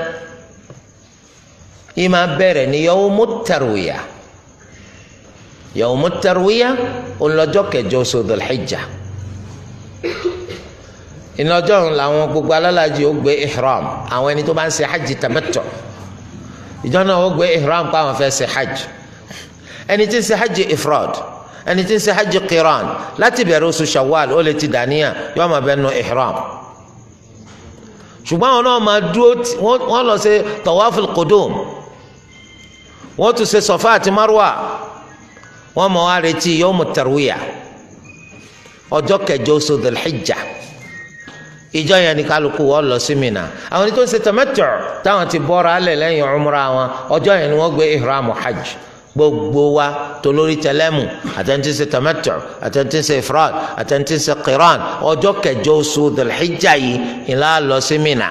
yìí máa bẹ̀rẹ̀ ní yawmu tarwiya yawmu tarwiya ọlọ́jọ́ kẹjọ oṣù Dhul-Hijja ìnájọ́ làwọn gbogbo alálàájì ó gbé ihram àwọn ẹni tó bá ń ṣe hajj tamattu ìjọ náà ó gbé ihram pa àwọn fẹ́ ṣe hajj ẹni tí ń ṣe hajj ifrad ẹni tí ń ṣe hajj qiran láti bẹ̀rẹ̀ oṣù shawwal ó lè ti dàníyà yóò máa bẹ nu ihram ṣùgbọ́n àwọn náà máa dúró wọ́n lọ ṣe tawaful qudum wọ́n tún ṣe sọ̀fà àti marwa wọ́n mọ̀ wá retí yawmu tarwiya ọjọ́ kẹjọ oṣù Dhul-Hijja ìjọ yẹn ni kálukú wọ́n lọ sí Mina àwọn ẹni tó ń ṣe tamattu táwọn ti bọ́ra alẹ̀ lẹ́yìn umra wọn ọjọ́ yẹn ni wọ́n gbé ihramu hajj gbogbo wa tolórí tẹlẹmù àtẹnudí ṣe tamattu àtẹnudí ṣe ifrad àtẹnudí ṣe qiran ọjọ́ kẹjọ oṣù Dhul-Hijja yìí ìlà lọ sí Mina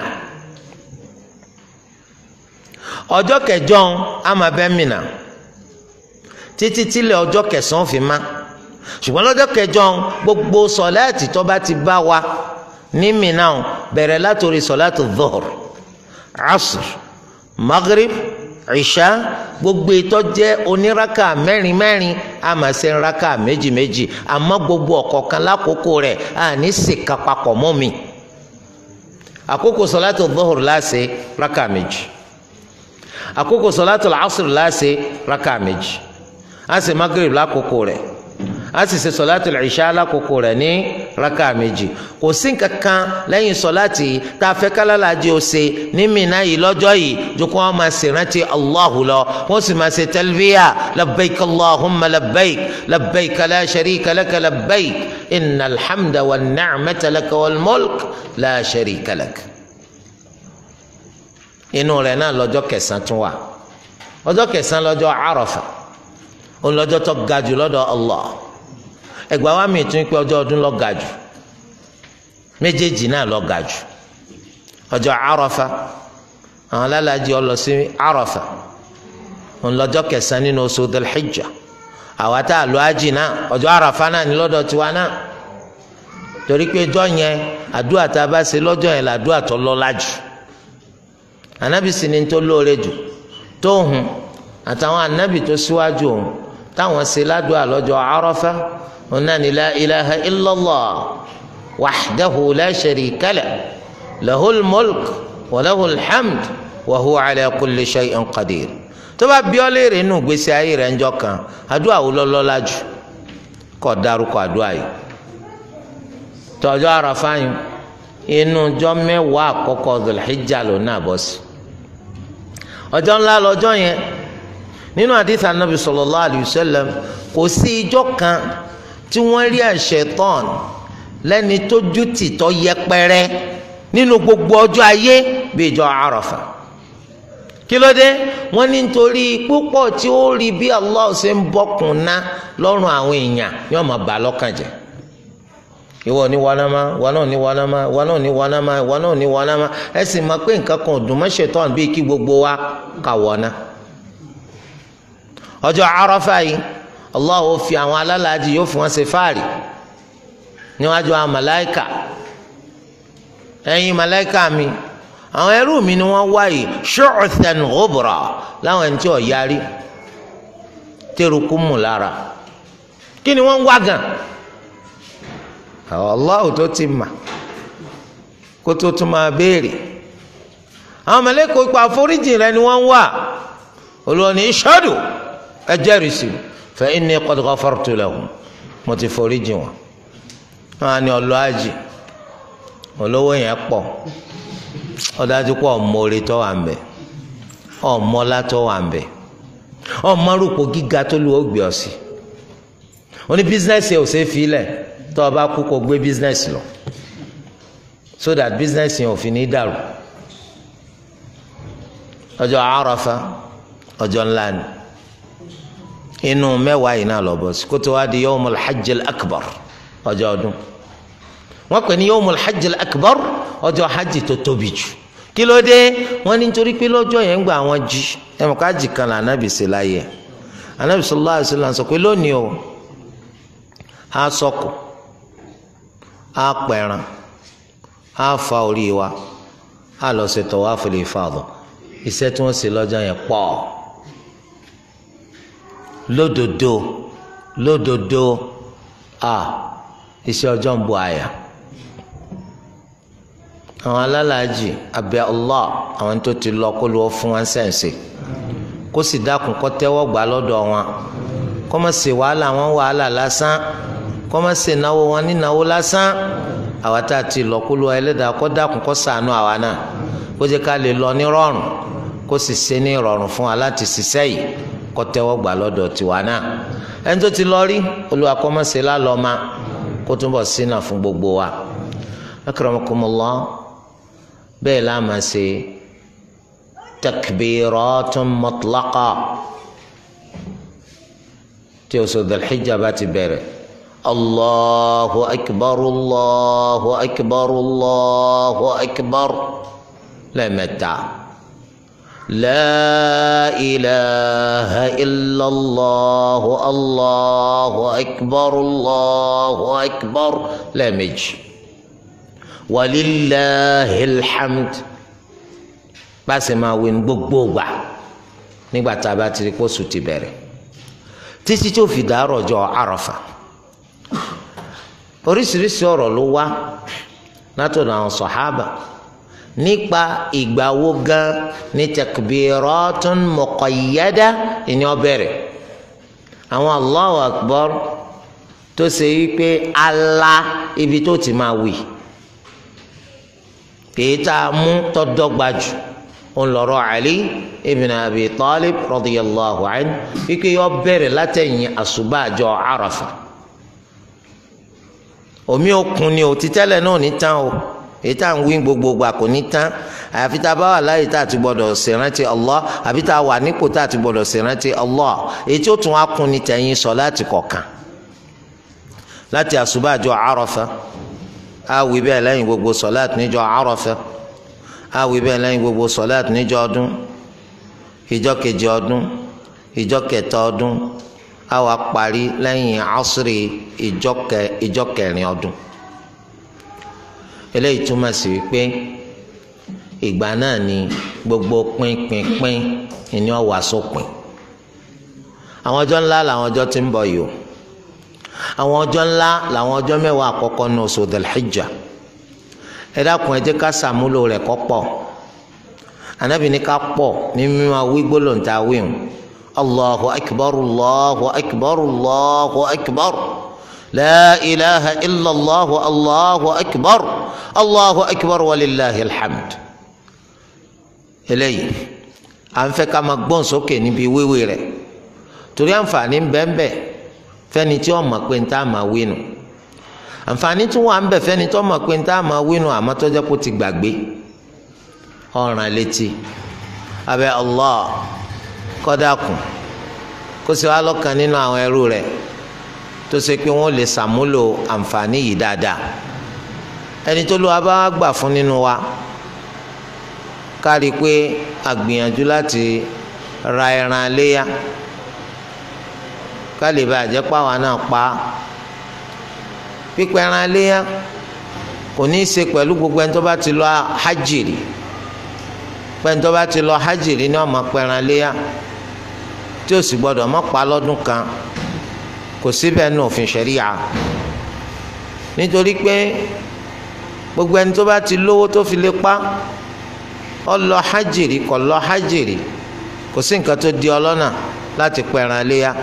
ọjọ́ kẹjọ ama bẹ Mina títí tílẹ̀ ọjọ́ kẹsàn-án fi má ṣùgbọ́n lọ́jọ́ kẹjọ gbogbo sọ̀láàtì tó bá ti bá wa ní Mina bẹ̀rẹ̀ látòrí sọ̀láàtì dhuhr asr maghrib ìṣá gbogbo ètò jẹ́ oníraka mẹ́rin mẹ́rin a máa ṣe raka méjì méjì àmọ́ gbogbo ọ̀kọ̀ọ̀kan lákòókò rẹ̀ a ní sèka papọ̀ mọ́ mi àkókò sọ̀láàtì dhuhr láṣẹ raka méjì àkókò sọ̀láàtì asr láṣẹ raka méjì a sì magrib lákòókò rẹ̀ a sì ṣe sọláàtì ìṣá lákòókò rẹ̀ ní raka méjì kò sí kankan lẹ́yìn sọláàtì tá a fẹ́ kálálàjì ó ṣe ní Mínà yìí lọ́jọ́ yìí ju kó wọn máa ṣe rántí Allahu lọ wọ́n sì máa ṣe talbiya labbaik Allahumma labbaik labbaik la sharika laka labbaik inna alhamda wa ni'mata laka wal mulk la sharika lak. inú rẹ̀ náà lọ́jọ́ kẹsàn-án tún wà ọjọ́ kẹsàn-án lọ́jọ́ Àrafà òun lọ́jọ́ tó ga jù lọ́dọ̀ Allah ẹgbàá wa mi tún pé ọjọ́ ọdún lọ ga jù méjèèjì náà lọ ga jù ọjọ́ Àrafà àwọn alálàájì ọlọ sí Àrafà òun lọ́jọ́ kẹsàn-án nínú oṣù Dhul-Hijjah àwa tá a lọ ájì náà ọjọ́ Àrafà náà ní lọ́dọ̀ tiwa náà torí pé ọjọ́ yẹn àdúrà tá a bá ṣe lọ́jọ́ yẹn làdúrà tó lọ́lá jù ànábì sì ni tó lóore jù tó hùn àtàwọn ànábì tó síwájú òun táwọn ṣe ládùúgbò lọ́jọ́ Àrafá ọ̀nà ni la ilaha illallah wahdahu la sharika lah lahul mulk wa lahul hamd wa huwa ala kulli shay'in qadir tó bá bí ọ léèrè inú gbèsè ayé rẹ̀ ńjọ́ kan àdúrà wo lọ́lọ́lá jù kó dárúkọ àdúrà yìí tọ́jọ́ Àrafá yìí inú ọjọ́ mẹ́wàá àkọ́kọ́ Dhul-Hijja ló náà bọ́ sí ọjọ́ ńlá lọ́jọ́ yẹn nínú àdìsí Ànábì sallallahu alayhi wa sallam kò sí ijọ́ kan tí wọ́n rí àṣetán lẹ́ni tó jútì tó yẹpẹrẹ nínú gbogbo ọjọ́ ayé bí ìjọ Àrafà kí ló dé wọ́n ní nítorí púpọ̀ tí ó rí bí Allah ṣe ń bọ́kùn ná lọ́rùn àwọn èèyàn yóò máa bà lọ́kàn jẹ́ ìwọ ní wanama wọn náà ní wanama wọn náà ní wanama wọn náà ní wanama ẹ sì máa pé nǹkan kan ọdún mọ́ṣẹ̀tàn bíi kí gbogbo wa kà wọ́ná. ọjọ́ Àrafà yìí Allah ó fi àwọn alálàájì yóò fi wọ́n ṣe fáàrí níwájú àwọn màláìkà ẹ̀yin màláìkà mi àwọn ẹrú mi ni wọ́n wáyé shu'than ghubra láwọn ẹni tí ò yarí tẹrùkú mù lára kí ni wọ́n ń wá gan Allah tó ti mà kó tó tún máa béèrè àwọn mẹlẹ́kọ̀ọ́ ipa àforíjì rẹ ni wọ́n ń wá olùwọ́ni ishadu ẹ jẹ́rìí sí fa inni qad ghafartu lahum mo ti foríjì wọn wọn á ní ọlọ́ àjì olówó yẹn pọ̀ ọdájú pé ọmọọrẹ tó wà ń bẹ ọmọọlá tó wà ń bẹ ọmọrúkọ gíga tó lu ògbé ọsì oní bísínẹsì ò ṣeé fi lẹ̀ tó o bá kú kó gbé bísínẹsì lọ so that bísínẹsì yẹn ò fi ní dàrú ọjọ́ Àrafà ọjọ́ ńlá ni inú mẹ́wàá yìí náà lọ bọ sí kótó wá di yawmul hajjil akbar ọjọ́ ọdún wọ́n pè ní yawmul hajjil akbar ọjọ́ hajj tó tóbi jù kí ló dé wọ́n ní nítorí pé lọ́jọ́ yẹn ń gba àwọn jí ẹmọ káàjì kan là ànábì sí láyé ànábì sallallahu alaihi wasallam sọ pé lónìí o á sọkù á pẹ̀ràn á fa orí wa á lọ sí tawaful ifada iṣẹ́ tí wọ́n ṣe lọ́jọ́ yẹn pọ̀ lódodo lódodo a iṣẹ́ ọjọ́ ń bu àyà àwọn alálàájì abẹ Allah àwọn tó ti lọ kó lọ fún wọn sẹ́ǹsì kó sì dákun kó tẹ́wọ́ gbà lọ́dọ̀ wọn kó má ṣe wàhálà wọn wàhálà lásán kó má ṣe náwó wọn nínáwó lásán àwa tá a ti lọ kó lọ ẹlẹ́dàá kó dákun kó ṣàánú àwa náà kó jẹ́ ká lè lọ ní rọrùn kó sì ṣe ní rọrùn fún wa láti ṣiṣẹ́ yìí kó tẹ́wọ́ gbà lọ́dọ̀ tiwa náà ẹni tó ti lọ rí Olúwa kó má ṣe lálọ́ ma kó túnbọ̀ sínà fún gbogbo wa akramakumullah bẹ́ẹ̀ la máa ṣe takbiratun mutlaqa tí oṣù Dhul-Hijjah bá ti bẹ̀rẹ̀ allahu akbar allahu akbar allahu akbar lẹ́ẹ̀mẹ́ta la ilaha illallah allahu akbar allahu akbar lẹ́ẹ̀mejì walillahil hamd báṣẹ máa wí ní gbogbo gbà nígbà tá a bá ti rí kóṣù ti bẹ̀rẹ̀ títí tó fi dàárọ̀ ọjọ́ àràfà oríṣiríṣi ọ̀rọ̀ ló wá látọ̀dọ̀ àwọn sọ̀hábà nípa ìgbà wo gan ní takbiratun muqayyada ìní ọbẹ̀rẹ̀ àwọn Allahu akbar tó ṣe wípé ala ibi tó ti máa wí èyí tá a mú tọ́dọ́gba jù ń lọ́rọ̀ Ali ibn Abi Talib radiyallahu anhu wípé yọ bẹ̀rẹ̀ látẹ̀yìn àṣùbàjọ Àràfà omi òkun ni ò títẹ́lẹ̀ náà ní tán o èyí tá à ń wí gbogbo gbà kò ní tán àyàfi tá a bá wà láyé tá a ti gbọdọ̀ ṣèrántí Allah àbí tá a wà nípò tá a ti gbọdọ̀ ṣèrántí Allah èyí tí ó tún wá kún ní tẹ̀yìn sọ láti kọ̀ọ̀kan láti àṣùbàjọ Àràfà awi bẹ́ẹ̀ lẹ́yìn gbogbo sọ̀láàtì níjọ́ Àrafah awi bẹ́ẹ̀ lẹ́yìn gbogbo sọ̀láàtì níjọ́ ọdún ìjọ́ kejì ọdún ìjọ́ kẹta ọdún àwa parí lẹ́yìn asiri ìjọ́ kẹrin ọdún eléyìí túmọ̀ sí wípé ìgbà náà ni gbogbo pínpínpín ìní ọ̀wà sópin àwọn ọjọ́ ńlá làwọn ọjọ́ tí ń bọ̀ yìí o àwọn ọjọ́ ńlá làwọn ọjọ́ mẹ́wàá àkọ́kọ́ ní oṣù Dhul-Hijjah ẹ dákun ẹ jẹ́ ká sàmúlò rẹ̀ kọ́ pọ̀ Ànábì ní ká pọ̀ ní mímọ́ wí gbólóǹta wíwùn allahu akbar allahu akbar allahu akbar la ilaha illallah allahu akbar allahu akbar walillahi alhamd eléyìí à ń fẹ́ ká máa gbọ́n sókè níbi wíwí rẹ̀ torí àǹfààní ń bẹ ń bẹ fẹ́ni tí wọ́n mọ̀ pé ń tá a máa wí nù àǹfààní tún wà ń bẹ fẹ́ni tí wọ́n mọ̀ pé ń tá a máa wí nù àmọ́ tó jẹ́ kó ti gbàgbé ọ̀ràn létí abẹ́ allah kọ́dákùn kó sì wá lọ́kàn nínú àwọn ẹrú rẹ̀ tó ṣe pé wọ́n lè ṣàmúlò àǹfààní yìí dáadáa ẹni tó ló wá bá gbà fún nínú wa kárí pé àgbìyànjú láti ra ẹran léyà ká lè bá àjẹ́ pàwọn náà pa pípẹ́ ẹran léyà kò ní í ṣe pẹ̀lú gbogbo ẹni tó bá ti lọ hajj rí pẹ́ni tó bá ti lọ hajj rí ni wọ́n máa pẹran léyà tí ó sì gbọ́dọ̀ má pa lọ́dún kan kò síbẹ̀ nù òfin ṣẹ̀ríyà nítorí pé gbogbo ẹni tó bá ti lówó tó fi lè pa ọ lọ hajj rí kò lọ hajj rí kò sí nǹkan tó di ọlọ́nà láti pa ẹran léyà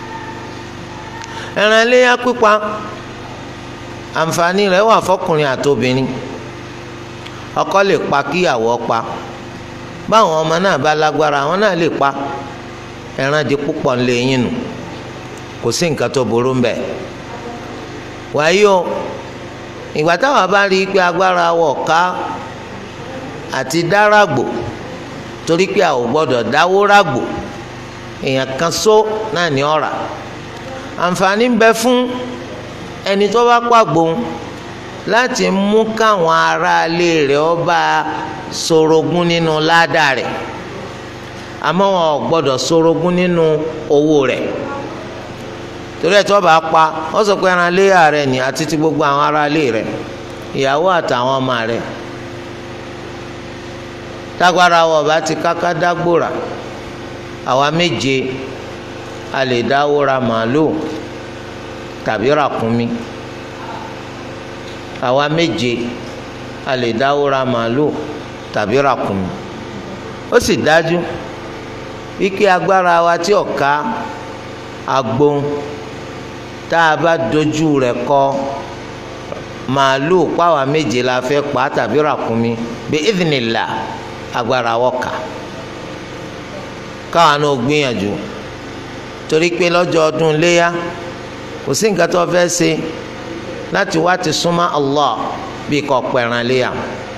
ẹran léyà pípa àǹfààní rẹ̀ wà fọkùnrin àtobìnrin ọkọ lè pa kíyàwó pa báwọn ọmọ náà bá lágbára àwọn náà lè pa ẹran di púpọ̀ ńlẹ̀ yín nù kò sí nǹkan tó burú ń bẹ̀ wáyé o ìgbà táwa bá rí i pé agbára wọ̀ ká àti dáràgbò torí pé a ò gbọ́dọ̀ dáwó ràgbò èèyàn kan só náà ní ọ̀rà àǹfààní ń bẹ fún ẹni tó bá pàgbó láti mú káwọn aráalé rẹ̀ ó bá sorogún nínú ládàá rẹ̀ àmọ́ wọn ò gbọ́dọ̀ sorogún nínú owó rẹ̀ torí ẹ̀ tí wọ́n bá pa wọ́n sọ pé ẹran léyà rẹ̀ ní àti ti gbogbo àwọn aráalé rẹ̀ ìyàwó àtàwọn ọmọ rẹ̀ tágbára wọ̀ bá ti káká dágbòrà àwa méje a lè dáwó ra màálùú tàbí ràkúnmí àwa méje a lè dáwó ra màálùú tàbí ràkúnmí ó sì dájú wípé agbára wa tí ọ̀ka agbóhùn tá a bá dojú rẹ̀ kọ màálùú páwa méje la fẹ́ pa tàbí ràkúnmí bí ìdìnnìlà agbára wọ̀ka káwa náà gbìyànjú torí pé lọ́jọ́ ọdún léyà kò sí nǹkan tó fẹ́ ṣe láti wá ti súnmọ́ Allah bí kò pẹ̀ràn léyà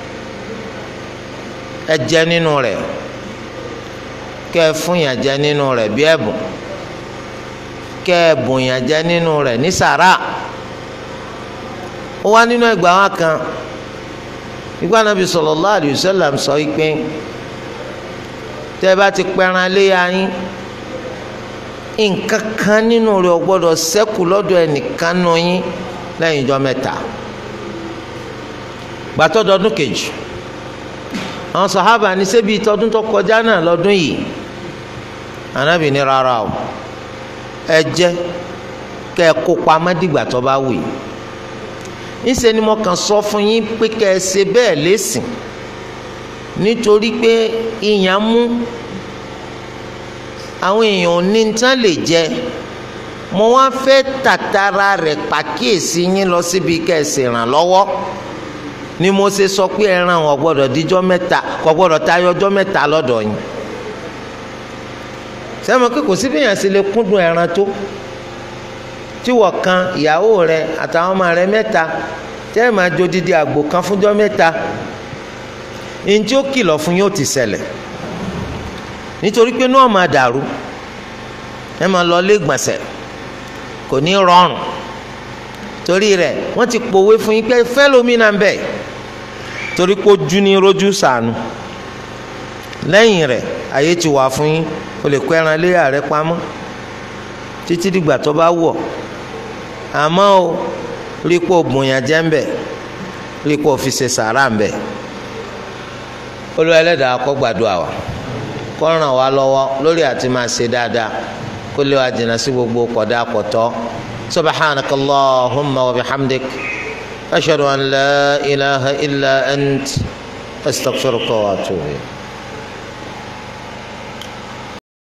ẹ jẹ nínú rẹ̀ kẹ́ ẹ fún yàn jẹ nínú rẹ̀ bí ẹ̀bùn kẹ́ ẹ bùn yàn jẹ nínú rẹ̀ ní sàrà ó wá nínú ẹgbàá wa kan ìgbà Nàbí sallallahu alayhi wa sallam sọ pé tẹ́ ẹ bá ti pẹ̀ràn léyà yín nǹkan kan nínú rẹ̀ ò gbọ́dọ̀ ṣẹ́kù lọ́dọ̀ ẹnìkan nù yín lẹ́yìn ìjọ mẹ́ta gbàtọ́ dọdún kejì àwọn sàhábà ní ṣebí tọdún tó kọjá náà lọ́dún yìí Ànábì ní rárá o ẹ jẹ kẹ ẹ kó pamọ́ dìgbà tó bá wù yìí níṣẹ́ ni mo kàn sọ fún yín pé kẹ ẹ ṣe bẹ́ẹ̀ lẹ́sìn nítorí pé ìyàn mú àwọn èèyàn ní tán lè jẹ mo wá fẹ́ tàtàrà rẹ̀ pàkíyèsí yín lọ síbi kẹsì ràn lọ́wọ́ ni mo ṣe sọ pé ẹran wọn gbọ́dọ̀ díjọ́ mẹ́ta kò gbọ́dọ̀ tayọ ọjọ́ mẹ́ta lọ́dọ̀ yín sẹ́mi pé kò sí bíyàn sí lè kúndùn ẹran tó tí wọ́n kan ìyàwó rẹ̀ àtàwọn ọmọ rẹ̀ mẹ́ta tẹ́ ẹ̀ máa jó dídí àgbò kan fúnjọ́ mẹ́ta ní tí ó kìlọ̀ fún yóò ti ṣẹlẹ̀ nítorí pé náà máa dàrú ẹ máa lọ lé gbọ̀nsẹ̀ kò ní rọrùn torí rẹ̀ wọ́n ti pòwe fún yín pé fẹ́lómìnà ń bẹ̀ torí pé ojú ní rojú sànù lẹ́yìn rẹ̀ àyè ti wà fún yín o lè kó ẹran léyà rẹ pamọ́ títí dìgbà tó bá wọ̀ àmọ́ o rí pé o bùnyàn jẹ́ ń bẹ̀ rí pé o fi ṣe sàrà ń bẹ̀ olú ẹlẹ́dàá kó gbàdúrà wa kó ràn wá lọ́wọ́ lórí àti máa ṣe dáadáa kó lè wá jìnnà sí gbogbo kọ̀dá kọ̀tọ́ subhanaka allahumma wa bihamdik ashhadu an la ilaha illa ant astaghfiruka wa atubu ilayk.